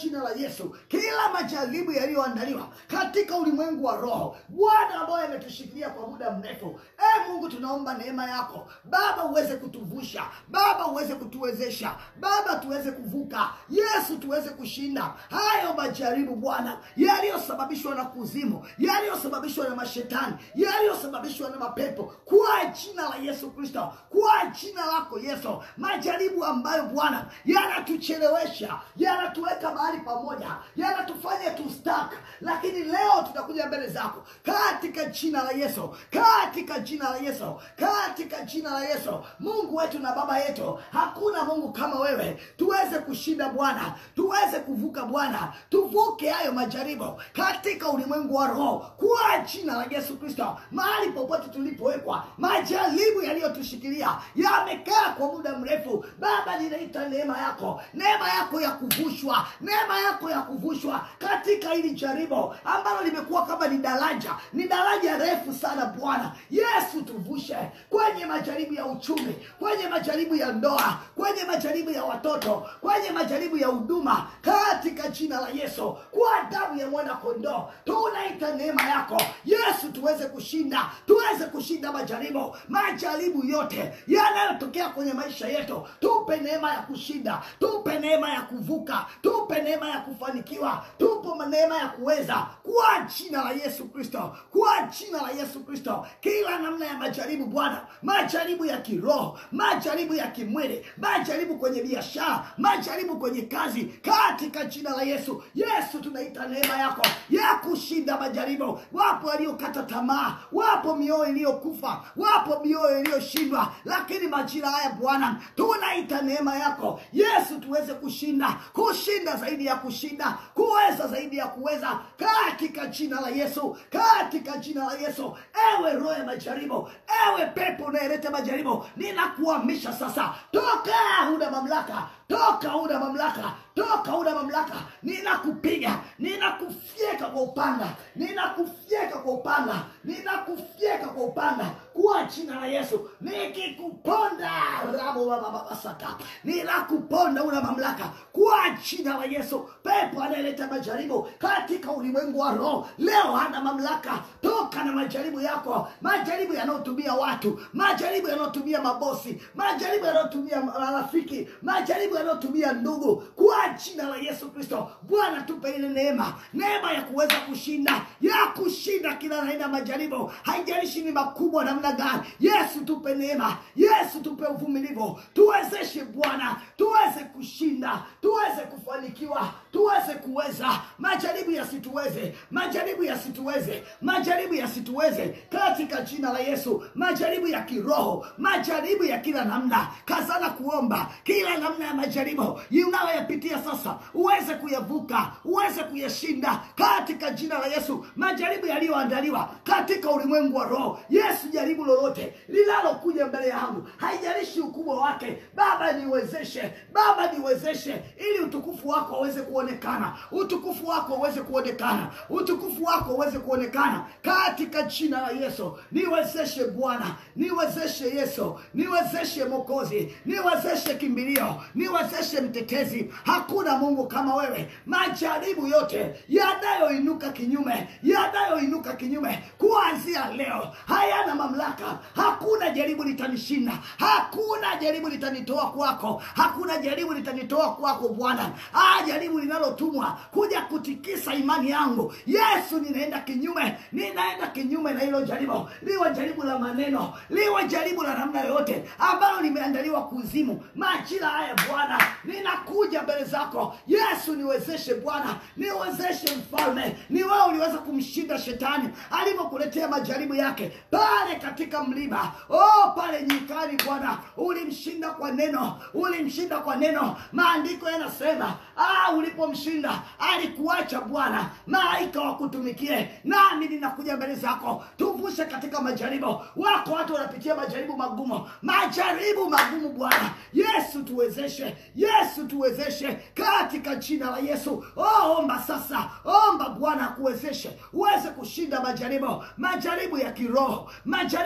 Speaker 2: jina la yesu kila majaribu yaliyoandaliwa katika ulimwengu wa roho bwana ambayo yametushikilia kwa muda mrefu e mungu tunaomba neema yako baba uweze kutuvusha baba uweze kutuwezesha baba tuweze kuvuka yesu tuweze kushinda hayo majaribu bwana yaliyosababishwa na kuzimu yaliyosababishwa na mashetani yaliyosababishwa na mapepo kwa jina la yesu kristo kwa jina lako yesu majaribu ambayo bwana yanatuchelewesha yanatuweka mahali pamoja yanatufanya tustaka lakini leo tutakuja mbele zako katika jina la yesu katika jina la yesu katika jina la yesu mungu wetu na baba yetu hakuna mungu kama wewe tuweze kushinda bwana tuweze kuvuka bwana tuvuke hayo majaribu katika ulimwengu wa roho kwa jina la yesu kristo mahali popote tulipowekwa majaribu yaliyotushikilia yamekaa kwa muda mrefu baba ninaita neema yako neema yako ya kuvushwa neema yako ya kuvushwa katika hili jaribu ambalo limekuwa kama ni daraja ni daraja refu sana bwana yesu tuvushe kwenye majaribu ya uchumi kwenye majaribu ya ndoa kwenye majaribu ya watoto kwenye majaribu ya huduma katika jina la yesu kwa damu ya mwana kondoo tunaita neema yako yesu tuweze kushinda tuweze kushinda majaribu majaribu yote yanayotokea kwenye maisha yetu tupe neema ya kushinda tupe neema ya kuvuka tupe neema ya kufanikiwa tupe neema ya kuweza kwa jina la yesu kristo kwa jina la yesu kristo kila namna ya majaribu bwana majaribu ya kiroho majaribu ya kimwili majaribu kwenye biashara majaribu kwenye kazi katika jina la yesu yesu tunaita neema yako ya kushinda majaribu wapo waliokata tamaa wapo mioyo iliyokufa wapo mioyo iliyoshindwa lakini majira haya bwana tunaita neema yako yesu tuweze kushinda kushinda zaidi ya kushinda kuweza zaidi ya kuweza katika jina la yesu katika jina la yesu ewe roho ya majaribu ewe pepo unayeleta majaribu ninakuhamisha sasa toka huna mamlaka toka huna mamlaka toka huna mamlaka ninakupiga ninakufyeka kwa upanga ninakufyeka kwa upanga ninakufyeka kwa upanga kwa jina la yesu nikikuponda rabobababasaka ninakuponda una mamlaka kwa jina la yesu pepo anayeleta majaribu katika ulimwengu wa roho leo hana mamlaka toka na majaribu yako majaribu yanayotumia watu majaribu yanayotumia mabosi majaribu yanayotumia marafiki majaribu yanayotumia ndugu kwa jina la yesu kristo bwana tupe ile neema neema ya kuweza kushinda ya kushinda kila aina ya majaribu haijalishi ni makubwa namna gani yesu tupe neema yesu tupe uvumilivu tuwezeshe bwana tuweze kushinda tuweze kufanikiwa tuweze kuweza majaribu yasituweze majaribu yasituweze majaribu yasituweze katika jina la yesu majaribu ya kiroho majaribu ya kila namna kazana kuomba kila namna ya majaribu unayoyapitia sasa uweze kuyavuka uweze kuyashinda katika jina la yesu majaribu yaliyoandaliwa katika ulimwengu wa roho yesu jaribu lolote linalokuja mbele yangu haijalishi ukubwa wake baba niwezeshe baba niwezeshe ili utukufu wako uweze kuonekana utukufu wako uweze kuonekana utukufu wako uweze kuonekana katika jina la yesu niwezeshe bwana niwezeshe yesu niwezeshe mokozi niwezeshe kimbilio niwezeshe mtetezi hakuna mungu kama wewe majaribu yote yanayoinuka kinyume yanayoinuka kinyume kuanzia leo hayana mamlaka hakuna jaribu litanishinda hakuna jaribu litanitoa kwako hakuna jaribu litanitoa kwako bwana ah, jaribu linalotumwa kuja kutikisa imani yangu yesu ninaenda kinyume ninaenda kinyume na hilo jaribu liwe jaribu la maneno liwe jaribu la namna yoyote ambalo limeandaliwa kuzimu majira haya bwana ninakuja mbele zako yesu niwezeshe bwana niwezeshe mfalme ni wewe uliweza kumshinda shetani alivyokuletea majaribu yake pale katika mlima oh pale nyikani bwana ulimshinda kwa neno ulimshinda kwa neno maandiko yanasema ah, ulipomshinda alikuacha bwana malaika wakutumikie nami ninakuja mbele zako tuvushe katika majaribu wako watu wanapitia majaribu magumu majaribu magumu bwana yesu tuwezeshe yesu tuwezeshe katika jina la yesu oh, omba sasa omba bwana akuwezeshe uweze kushinda majaribu majaribu ya kiroho majaribu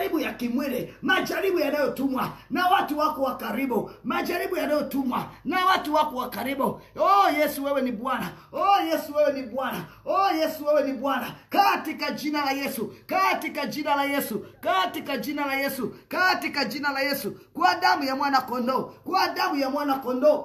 Speaker 2: majaribu ya kimwili majaribu yanayotumwa na watu wako wa karibu majaribu yanayotumwa na watu wako wa karibu oh yesu wewe ni bwana oh yesu wewe ni bwana oh yesu wewe ni bwana katika jina la yesu katika jina la yesu katika jina la yesu katika jina la yesu kwa damu ya mwana kondoo kwa damu ya mwana kondoo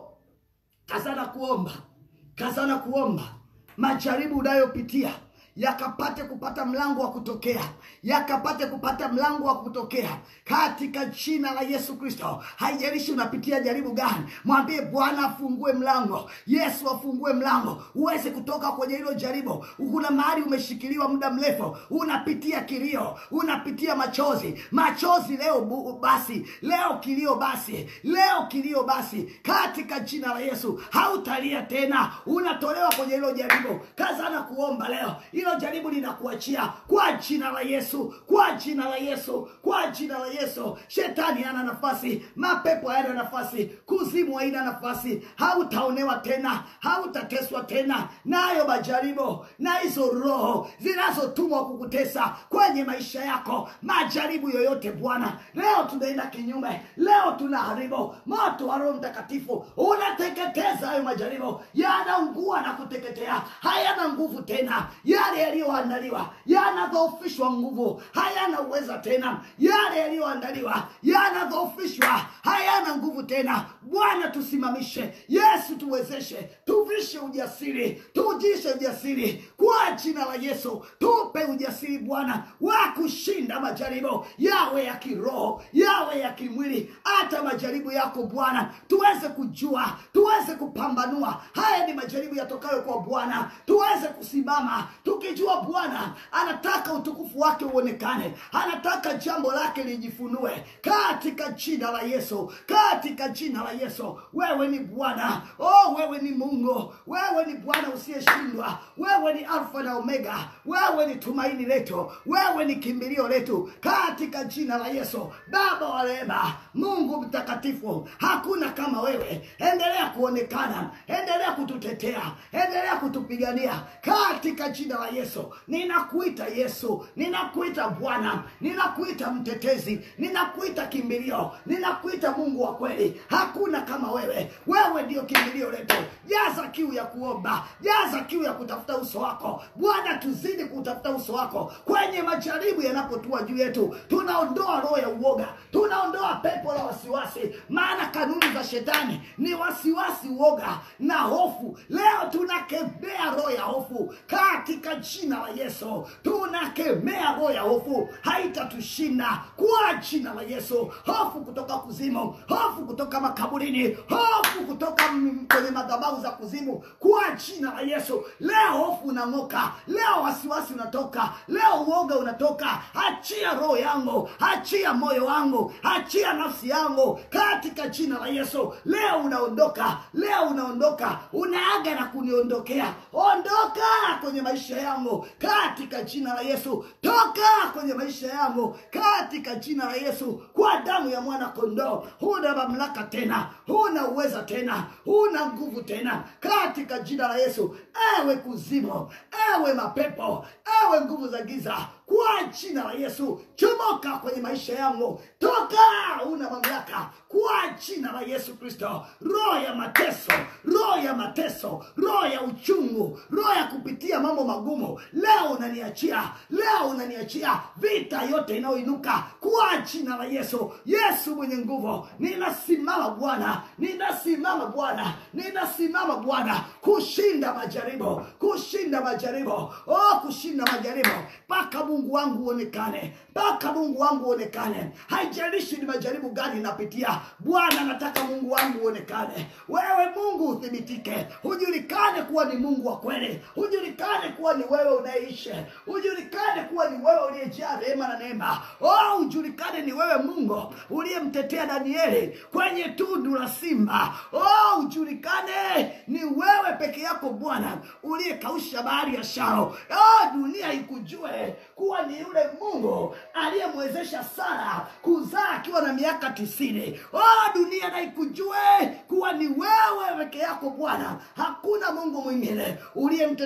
Speaker 2: kazana kuomba kazana kuomba majaribu unayopitia yakapate kupata mlango wa kutokea yakapate kupata mlango wa kutokea katika jina la yesu kristo haijalishi unapitia jaribu gani mwambie bwana afungue mlango yesu afungue mlango uweze kutoka kwenye hilo jaribu kuna mahali umeshikiliwa muda mrefu unapitia kilio unapitia machozi machozi leo bu, basi leo kilio basi leo kilio basi katika jina la yesu hautalia tena unatolewa kwenye hilo jaribu kazana kuomba leo hilo jaribu linakuachia kwa jina la yesu kwa jina la yesu kwa jina la yesu shetani hana nafasi mapepo hayana nafasi kuzimu haina nafasi hautaonewa tena hautateswa tena nayo majaribu na hizo roho zinazotumwa kukutesa kwenye maisha yako majaribu yoyote bwana leo tunaenda kinyume leo tunaharibu moto wa roho mtakatifu unateketeza hayo majaribu yanaungua na kuteketea hayana nguvu tena yale yaliyoandaliwa yanadhoofishwa nguvu hayana uweza tena yale yaliyoandaliwa yanadhoofishwa hayana nguvu tena bwana tusimamishe yesu tuwezeshe tuvishe ujasiri tujishe ujasiri kwa jina la yesu tupe ujasiri bwana wa kushinda majaribu yawe ya kiroho yawe ya kimwili hata majaribu yako bwana tuweze kujua tuweze kupambanua haya ni majaribu yatokayo kwa bwana tuweze kusimama tukijua bwana anataka utukufu wake uonekane anataka jambo lake lijifunue katika jina la yesu katika jina la yesu wewe ni bwana oh wewe ni mungu wewe ni bwana usiyeshindwa wewe ni alfa na omega wewe ni tumaini letu wewe ni kimbilio letu katika jina la yesu baba wa rehema mungu mtakatifu hakuna kama wewe endelea kuonekana endelea kututetea endelea kutupigania katika jina la yesu ninakuita yesu ninakuita bwana ninakuita mtetezi ninakuita kimbilio ninakuita mungu wa kweli hakuna kama wewe wewe ndio kimbilio letu jaza kiu ya kuomba jaza kiu ya kutafuta uso wako bwana tuzidi kutafuta uso wako kwenye majaribu yanapotua juu yetu tunaondoa roho ya uoga tunaondoa pepo la wasiwasi maana kanuni za shetani ni wasiwasi uoga na hofu leo tunakemea roho ya hofu katika jina la yesu tunakemea roho ya hofu haitatushinda kwa jina la yesu hofu kutoka kuzimu hofu kutoka makaburini hofu kutoka m- kwenye madhabahu za kuzimu kwa jina la yesu leo hofu unang'oka leo wasiwasi unatoka leo uoga unatoka achia roho yangu achia moyo wangu achia nafsi yangu katika jina la yesu leo unaondoka leo unaondoka unaaga na kuniondokea ondoka kwenye maisha yangu katika jina la yesu toka kwenye maisha yangu katika jina la yesu kwa damu ya mwana kondoo huna mamlaka tena huna uweza tena huna nguvu tena katika jina la yesu ewe kuzimu ewe mapepo ewe nguvu za giza kwa jina la yesu chomoka kwenye maisha yangu toka una mamlaka kwa jina la yesu kristo roho ya mateso roho ya mateso roho ya uchungu roho ya kupitia mambo magumu leo unaniachia leo unaniachia vita yote inayoinuka kwa jina la yesu yesu mwenye nguvu ninasimama bwana ninasimama bwana ninasimama bwana kushinda majaribu kushinda majaribu oh kushinda majaribu mpaka mungu wangu uonekane mpaka mungu wangu uonekane haijalishi ni majaribu gani napitia bwana nataka mungu wangu uonekane wewe mungu uthibitike hujulikane kuwa ni mungu wa kweli hujulikane kuwa ni wewe unaishi hujulikane kuwa ni wewe uliyejaa rehema na neema oh ujulikane ni wewe mungu uliyemtetea danieli kwenye tundu la simba oh ujulikane ni wewe peke yako bwana uliyekausha bahari ya sharo oh dunia ikujue kuwa ni yule mungu aliyemwezesha sara kuzaa akiwa na miaka tisini oh dunia na ikujue kuwa ni wewe peke yako bwana hakuna mungu mwingine uliyemtetea Shadraka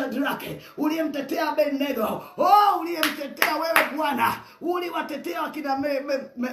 Speaker 2: Shadrake, uliyemtetea Abednego, oh, uliyemtetea wewe Bwana, uliwatetea wakina me, me, me,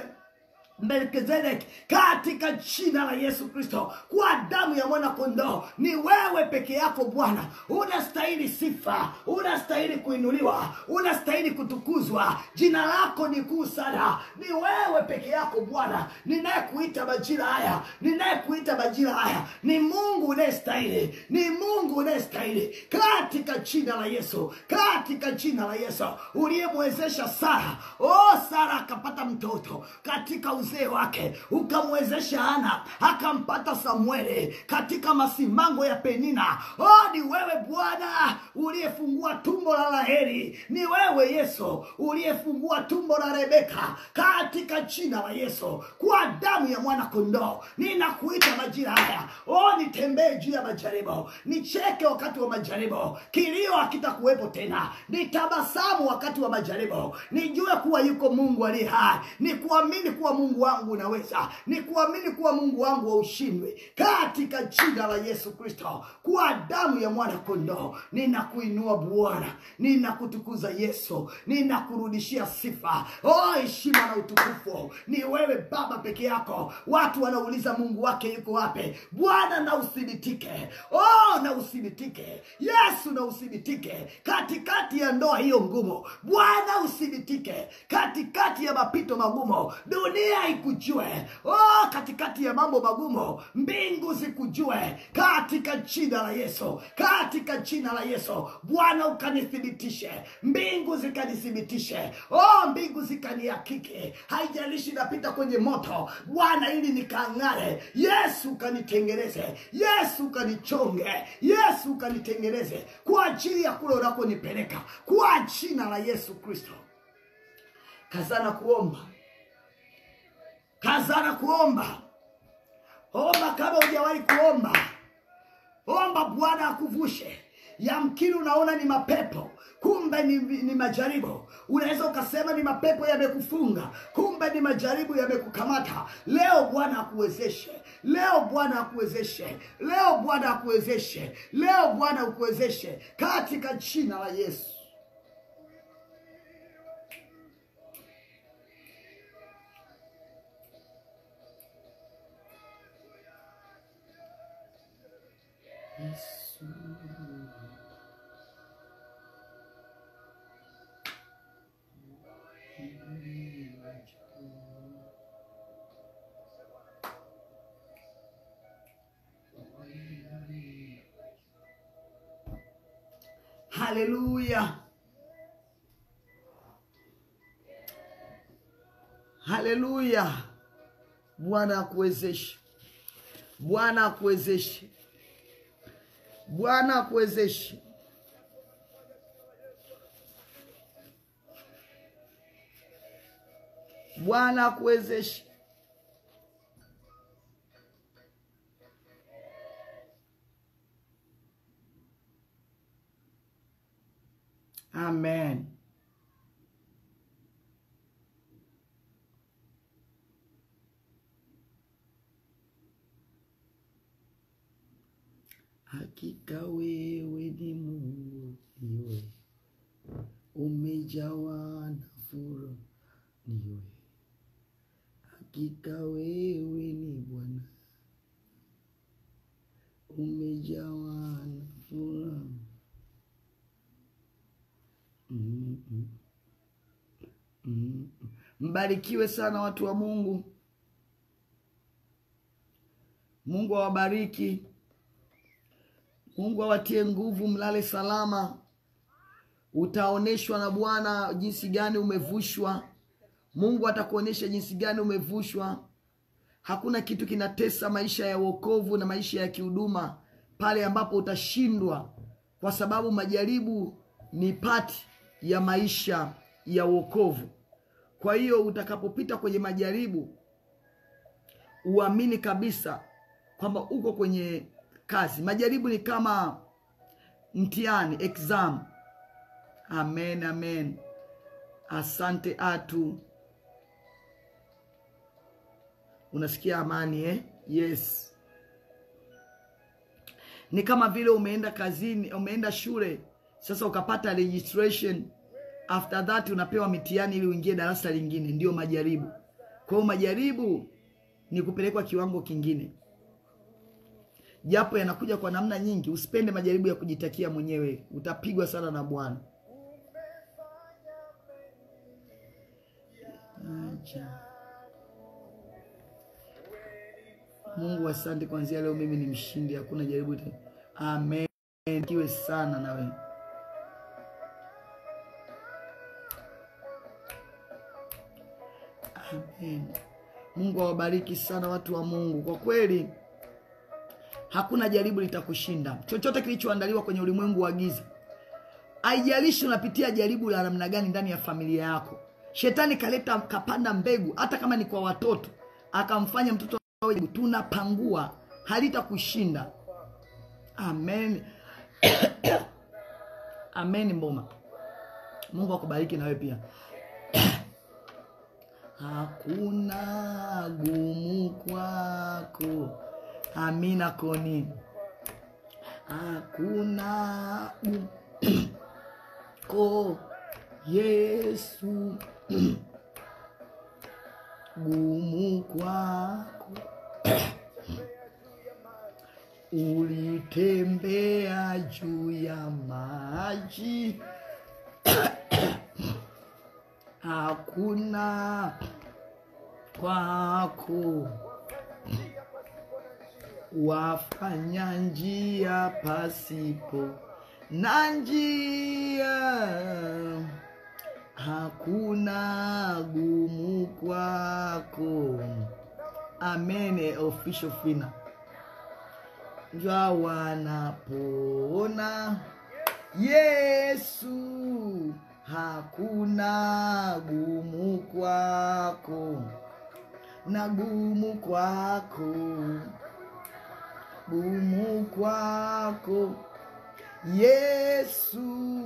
Speaker 2: Melkizedek katika jina la Yesu Kristo, kwa damu ya mwana kondoo. Ni wewe peke yako Bwana, unastahili sifa, unastahili kuinuliwa, unastahili kutukuzwa. Jina lako ni kuu sana. Ni wewe peke yako Bwana, ninayekuita majira haya, ninayekuita majira haya. Ni Mungu unayestahili, ni Mungu unayestahili, katika jina la Yesu, katika jina la Yesu, uliyemwezesha Sara, oh Sara akapata mtoto katika uzee wake, ukamwezesha Ana akampata Samueli katika masimango ya Penina. Oh, ni wewe Bwana uliyefungua tumbo la Raheli, ni wewe Yesu uliyefungua tumbo la Rebeka katika jina la Yesu, kwa damu ya mwana kondoo. Ninakuita majira haya, oh, nitembee juu ya majaribu, nicheke wakati wa majaribu, kilio hakitakuwepo tena, nitabasamu wakati wa majaribu, nijue kuwa yuko Mungu aliye hai, nikuamini kuwa Mungu wangu unaweza, nikuamini kuwa Mungu wangu haushindwi, katika jina la Yesu Kristo, kwa damu ya mwana kondoo. Ninakuinua Bwana, ninakutukuza Yesu, ninakurudishia sifa, oh, heshima na utukufu ni wewe Baba peke yako. Watu wanauliza Mungu wake yuko wapi? Bwana na uthibitike, oh, na uthibitike Yesu, na uthibitike katikati ya ndoa hiyo ngumu. Bwana uthibitike katikati ya mapito magumu, dunia ikujue. Oh, katikati ya mambo magumu, mbingu zikujue katika jina la Yesu, katika jina la Yesu. Bwana ukanithibitishe, mbingu zikanithibitishe, oh, mbingu zikanihakiki. Haijalishi napita kwenye moto Bwana, ili nikang'are. Yesu ukanitengeneze, Yesu ukanichonge, Yesu ukanitengeneze kwa ajili ya kule unakonipeleka, kwa jina la Yesu Kristo. Kazana kuomba, kazana kuomba, omba kama hujawahi kuomba. Omba Bwana akuvushe. Yamkini unaona ni mapepo, kumbe ni, ni majaribu. Unaweza ukasema ni mapepo yamekufunga, kumbe ni majaribu yamekukamata. Leo Bwana akuwezeshe, leo Bwana akuwezeshe, leo Bwana akuwezeshe, leo Bwana akuwezeshe katika jina la Yesu. Yesu. Haleluya, haleluya. Bwana akuwezeshe, Bwana akuwezeshe, Bwana akuwezeshe. Bwana akuwezeshe. Amen. Hakika wewe ni Mungu, niwe umejawa na furaha, niwe hakika wewe ni Bwana, umejawa na furaha. Mm, mm. Mm. Mbarikiwe sana watu wa Mungu. Mungu awabariki. Mungu awatie nguvu, mlale salama. Utaoneshwa na Bwana jinsi gani umevushwa. Mungu atakuonyesha jinsi gani umevushwa. Hakuna kitu kinatesa maisha ya wokovu na maisha ya kihuduma pale ambapo utashindwa, kwa sababu majaribu ni pati ya maisha ya wokovu. Kwa hiyo utakapopita kwenye majaribu, uamini kabisa kwamba uko kwenye kazi. Majaribu ni kama mtihani, exam. Amen, amen. Asante atu, unasikia amani eh? Yes, ni kama vile umeenda kazini, umeenda shule sasa ukapata registration after that unapewa mitihani ili uingie darasa lingine ndio majaribu kwa hiyo majaribu ni kupelekwa kiwango kingine japo yanakuja kwa namna nyingi usipende majaribu ya kujitakia mwenyewe utapigwa sana na bwana Acha. mungu asante kwanzia leo mimi ni mshindi hakuna jaribu tena amen kiwe sana na wewe amen mungu awabariki sana watu wa mungu kwa kweli hakuna jaribu litakushinda chochote kilichoandaliwa kwenye ulimwengu wa giza haijalishi unapitia jaribu la namna gani ndani ya familia yako shetani kaleta kapanda mbegu hata kama ni kwa watoto akamfanya mtoto awe jaribu. tunapangua halitakushinda amen amen mboma mungu akubariki nawe pia hakuna gumu kwako amina koni hakuna gumu ko yesu gumu kwako ulitembea juu ya maji hakuna kwako wafanya njia pasipo na njia hakuna gumu kwako amen official fina jwa wanapona yesu hakuna gumu kwako na gumu kwako gumu kwako yesu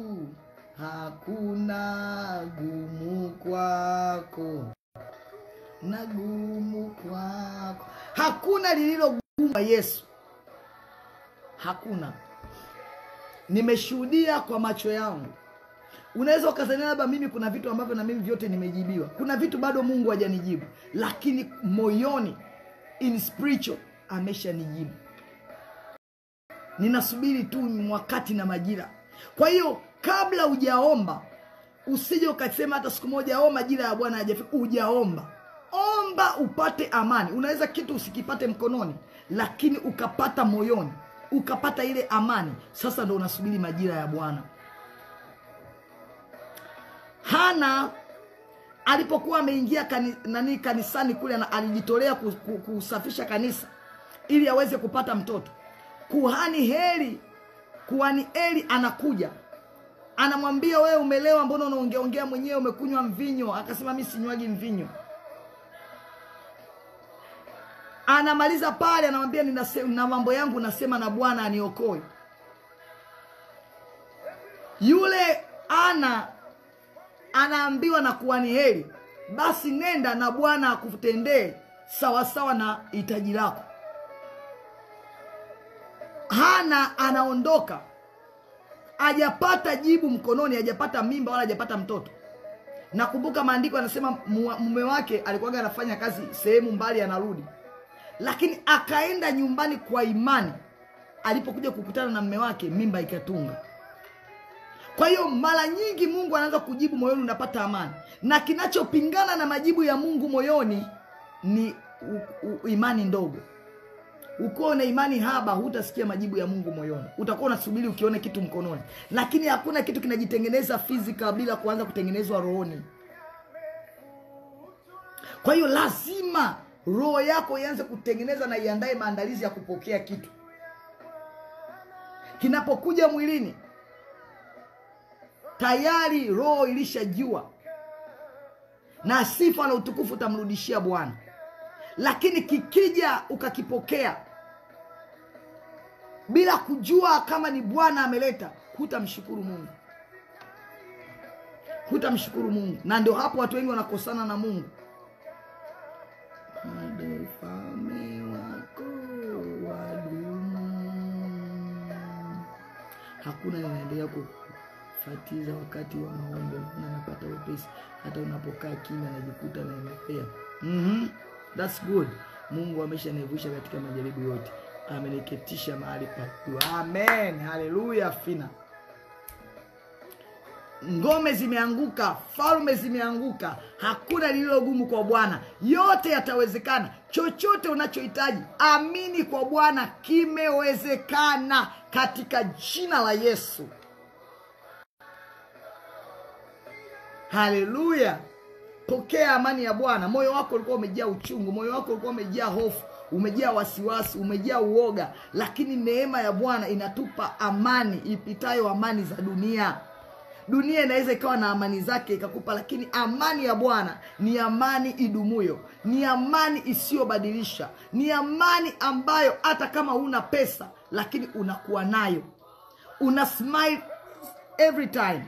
Speaker 2: hakuna gumu kwako na gumu kwako hakuna lililo gumu kwa yesu hakuna nimeshuhudia kwa macho yangu unaweza ukazania labda mimi kuna vitu ambavyo na mimi vyote nimejibiwa kuna vitu bado mungu hajanijibu lakini moyoni in spiritual ameshanijibu ninasubiri tu wakati na majira kwa hiyo kabla hujaomba usije ukasema hata siku moja o majira ya bwana hajafika hujaomba omba upate amani unaweza kitu usikipate mkononi lakini ukapata moyoni ukapata ile amani sasa ndo unasubiri majira ya bwana hana alipokuwa ameingia kani, nani kanisani kule ana- alijitolea ku- ku- kusafisha kanisa ili aweze kupata mtoto kuhani heri kuhani eli anakuja anamwambia wewe umelewa mbona unaongeaongea mwenyewe umekunywa mvinyo akasema mi sinywagi mvinyo anamaliza pale anamwambia "Ninase- na mambo yangu nasema na bwana aniokoe yule ana anaambiwa na kuhani heri basi nenda na bwana akutendee sawasawa na hitaji lako hana anaondoka hajapata jibu mkononi hajapata mimba wala hajapata mtoto nakumbuka maandiko anasema mu- mume wake alikuwaga anafanya kazi sehemu mbali anarudi lakini akaenda nyumbani kwa imani alipokuja kukutana na mme wake mimba ikatunga kwa hiyo mara nyingi mungu anaanza kujibu moyoni unapata amani na kinachopingana na majibu ya mungu moyoni ni u, u, imani ndogo ukiwa na imani haba hutasikia majibu ya mungu moyoni utakuwa unasubiri ukione kitu mkononi lakini hakuna kitu kinajitengeneza physical bila kuanza kutengenezwa rohoni kwa hiyo lazima roho yako ianze kutengeneza na iandae maandalizi ya kupokea kitu kinapokuja mwilini tayari roho ilishajua na sifa na utukufu utamrudishia bwana lakini kikija ukakipokea bila kujua kama ni bwana ameleta hutamshukuru mungu hutamshukuru mungu na ndio hapo watu wengi wanakosana na mungu Bado ufalme wako wadumu. hakuna linaendelea ku fatiza wakati wa maombi na napata wepesi hata unapokaa kimya najikuta naendelea mm-hmm. That's good mungu ameshanivusha katika majaribu yote ameniketisha mahali pa juu amen haleluya fina ngome zimeanguka falme zimeanguka hakuna lililogumu kwa bwana yote yatawezekana chochote unachohitaji amini kwa bwana kimewezekana katika jina la yesu haleluya pokea amani ya bwana moyo wako ulikuwa umejaa uchungu moyo wako ulikuwa umejaa hofu umejaa wasiwasi umejaa uoga lakini neema ya bwana inatupa amani ipitayo amani za dunia dunia inaweza ikawa na amani zake ikakupa lakini amani ya bwana ni amani idumuyo ni amani isiyobadilisha ni amani ambayo hata kama huna pesa lakini unakuwa nayo una smile every time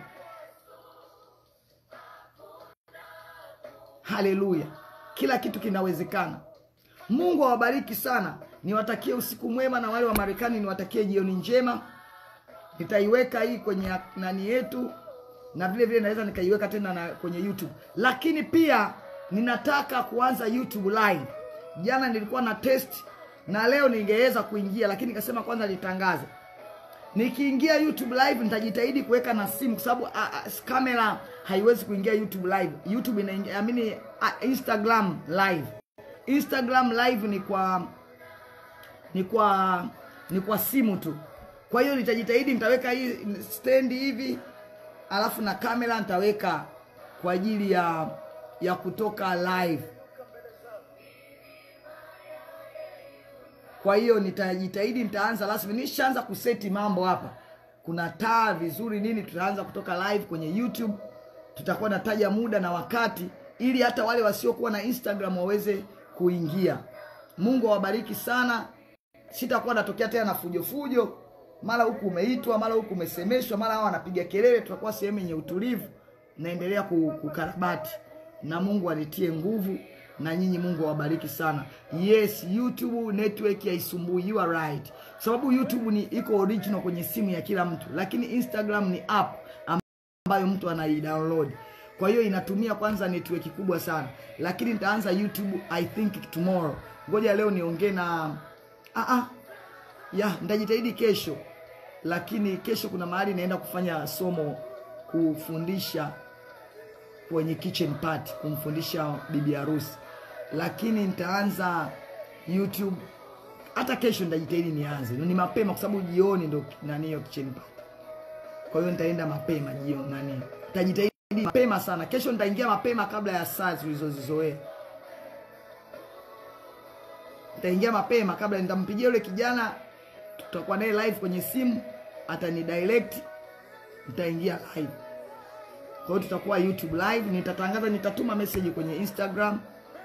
Speaker 2: haleluya kila kitu kinawezekana mungu awabariki sana niwatakie usiku mwema na wale wa marekani niwatakie jioni njema nitaiweka hii kwenye nani yetu na vile vile naweza nikaiweka tena na kwenye youtube lakini pia ninataka kuanza youtube live jana nilikuwa na test na leo ningeweza kuingia lakini nikasema kwanza nitangaze nikiingia youtube live nitajitahidi kuweka na simu kwa sababu kamera haiwezi kuingia youtube live youtube inaingia amini instagram live instagram live ni kwa ni kwa ni kwa simu tu kwa hiyo nitajitahidi nitaweka hii stendi hivi alafu na kamera nitaweka kwa ajili ya ya kutoka live kwa hiyo nitajitahidi nitaanza rasmi nishaanza kuseti mambo hapa kuna taa vizuri nini tutaanza kutoka live kwenye youtube tutakuwa nataja muda na wakati ili hata wale wasiokuwa na instagram waweze kuingia mungu awabariki sana sitakuwa natokea tena na fujo fujo mara huku umeitwa mara huku umesemeshwa mara hao wanapiga kelele tutakuwa sehemu yenye utulivu naendelea kukarabati na mungu anitie nguvu na nyinyi mungu awabariki sana yes youtube network haisumbui you are right sababu youtube ni iko original kwenye simu ya kila mtu lakini instagram ni app ambayo mtu anaidownload kwa hiyo inatumia kwanza network kubwa sana lakini nitaanza youtube i think tomorrow ngoja leo niongee na ah, ah. ya nitajitahidi kesho lakini kesho kuna mahali naenda kufanya somo kufundisha kwenye kitchen party kumfundisha bibi harusi lakini nitaanza youtube hata kesho nitajitahidi nianze ni mapema kwa sababu jioni ndo nani hiyo kitchen party kwa hiyo nitaenda mapema jioni nani nitajitahidi mapema sana kesho nitaingia mapema kabla ya saa tulizozizoea nitaingia mapema kabla nitampigia yule kijana tutakuwa naye live kwenye simu atani direct nitaingia live kwa hiyo tutakuwa youtube live nitatangaza nitatuma message kwenye instagram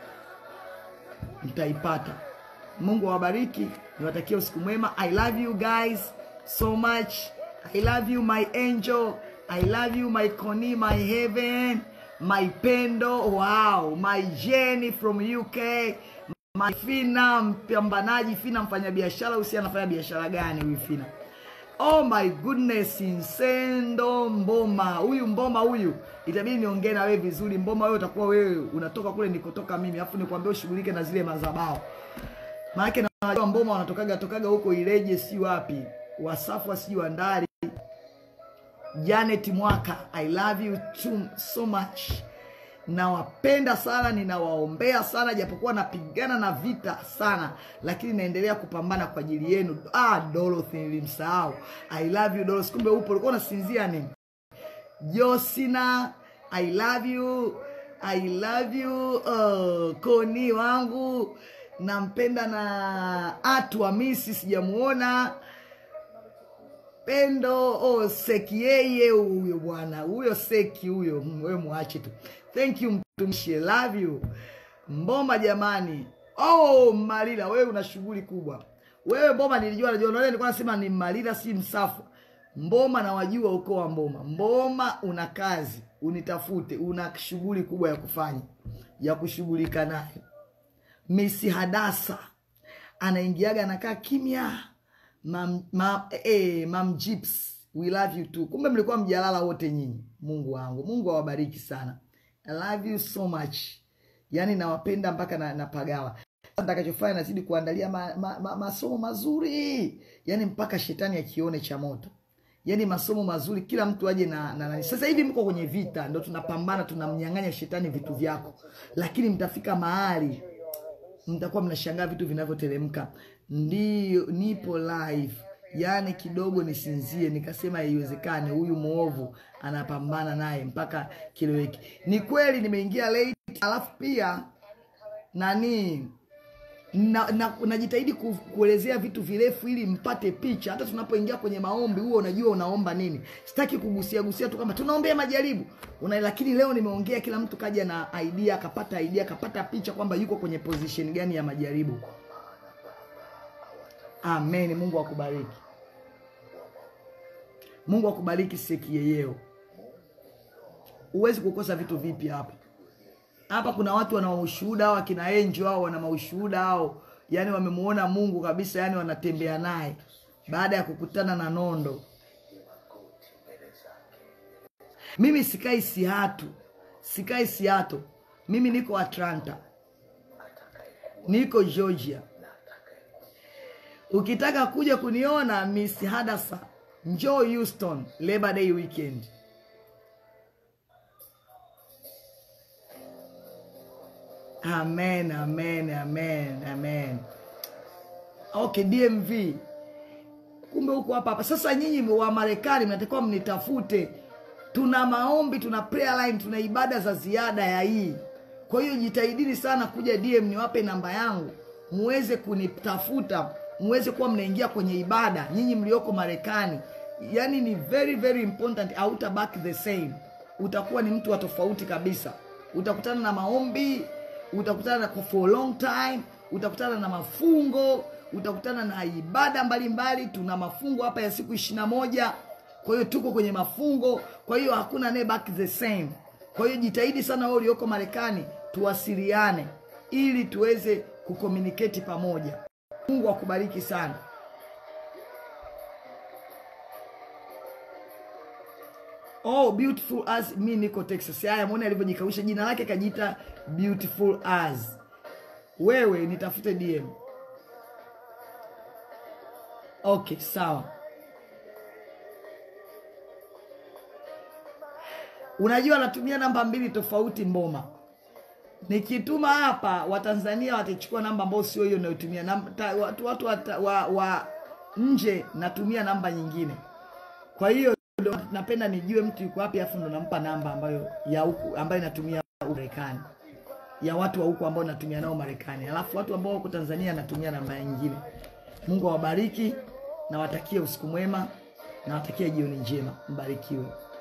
Speaker 2: mtaipata mungu awabariki niwatakia usiku mwema i love you guys so much i love you my angel i love you my coni my heaven my pendo wow my jenny from uk my fina mpambanaji fina mfanyabiashara usi anafanya biashara gani huyu fina oh my goodness insendo mboma huyu mboma huyu itabidi niongee na wewe vizuri mboma wewe utakuwa wewe unatoka kule nikotoka mimi alafu nikwambia ushughulike na zile mazabao maanake najua mboma wanatokaga tokaga huko ileje si wapi wasafu sijui wandari janet mwaka i love you too, so much nawapenda sana ninawaombea sana japokuwa napigana na vita sana lakini naendelea kupambana kwa ajili yenu ah, dorothy nilimsahau i love you dorothy kumbe upo ulikuwa unasinzia nini josina i love you i love you uh, koni wangu nampenda na atu amisi sijamuona pendo oh, seki yeye huyo bwana huyo seki huyo we mwache tu thank you mtumishi love you mboma jamani oh malila wewe una shughuli kubwa wewe mboma nilijua najua ndio nilikuwa nasema ni malila si msafu mboma na wajua ukoo wa mboma mboma una kazi unitafute una shughuli kubwa ya kufanya ya kushughulika nayo misi hadasa anaingiaga anakaa kimya mam, mam, eh, mam Jips we love you too kumbe mlikuwa mjalala wote nyinyi mungu wangu mungu awabariki sana i love you so much yaani nawapenda mpaka na, napagawa Sasa nitakachofanya nazidi kuandalia ma, ma, ma, masomo mazuri yaani mpaka shetani akione cha moto yaani masomo mazuri kila mtu aje na, na, na sasa hivi mko kwenye vita ndo tunapambana tunamnyang'anya shetani vitu vyako lakini mtafika mahali mtakuwa mnashangaa vitu vinavyoteremka ndio nipo live yaani kidogo nisinzie nikasema haiwezekani huyu mwovu anapambana naye mpaka kileweki ni kweli nimeingia late alafu pia nani na, na, najitahidi ku, kuelezea vitu virefu ili mpate picha hata tunapoingia kwenye maombi huo unajua unaomba nini sitaki kugusia gusia tu kama tunaombea majaribu una, lakini leo nimeongea kila mtu kaja na idea akapata idea akapata picha kwamba yuko kwenye position gani ya majaribu amen mungu akubariki mungu akubariki sekiyeyeo huwezi kukosa vitu vipi hapa hapa kuna watu wana ushuhuda hao akina enjo hao wana maushuhuda hao yani wamemuona mungu kabisa yani wanatembea naye baada ya kukutana na nondo mimi sikai siatu sikai siato mimi niko atlanta niko georgia ukitaka kuja kuniona miss hadasa njoo houston labor day weekend amen amen amen amen okay dmv kumbe huko hapa hapa sasa nyinyi wa marekani mnatakiwa mnitafute tuna maombi tuna prayer line tuna ibada za ziada ya hii kwa hiyo jitahidini sana kuja dm niwape namba yangu muweze kunitafuta muweze kuwa mnaingia kwenye ibada nyinyi mlioko marekani yani ni very very important hautabaki the same utakuwa ni mtu wa tofauti kabisa utakutana na maombi utakutana na for a long time utakutana na mafungo utakutana na ibada mbalimbali tuna mafungo hapa ya siku ishirina moja kwa hiyo tuko kwenye mafungo kwa hiyo hakuna naye back the same kwa hiyo jitahidi sana wewe ulioko marekani tuwasiliane ili tuweze kucommunicate pamoja mungu akubariki sana oh beautiful as mi niko texas haya mwone alivyojikausha jina lake kajiita beautiful as wewe nitafute dm okay sawa unajua natumia namba mbili tofauti mboma nikituma hapa watanzania watachukua namba ambayo sio hiyo inayotumia Namba- ta- watu, watu wata- wa, wa nje natumia namba nyingine kwa hiyo ndo napenda nijue mtu yuko wapi afu ndo nampa namba ambayo ya huku ambayo inatumia huku marekani ya watu wa huku ambao natumia nao marekani alafu watu ambao wako tanzania natumia namba nyingine mungu awabariki nawatakie usiku mwema nawatakie jioni njema mbarikiwe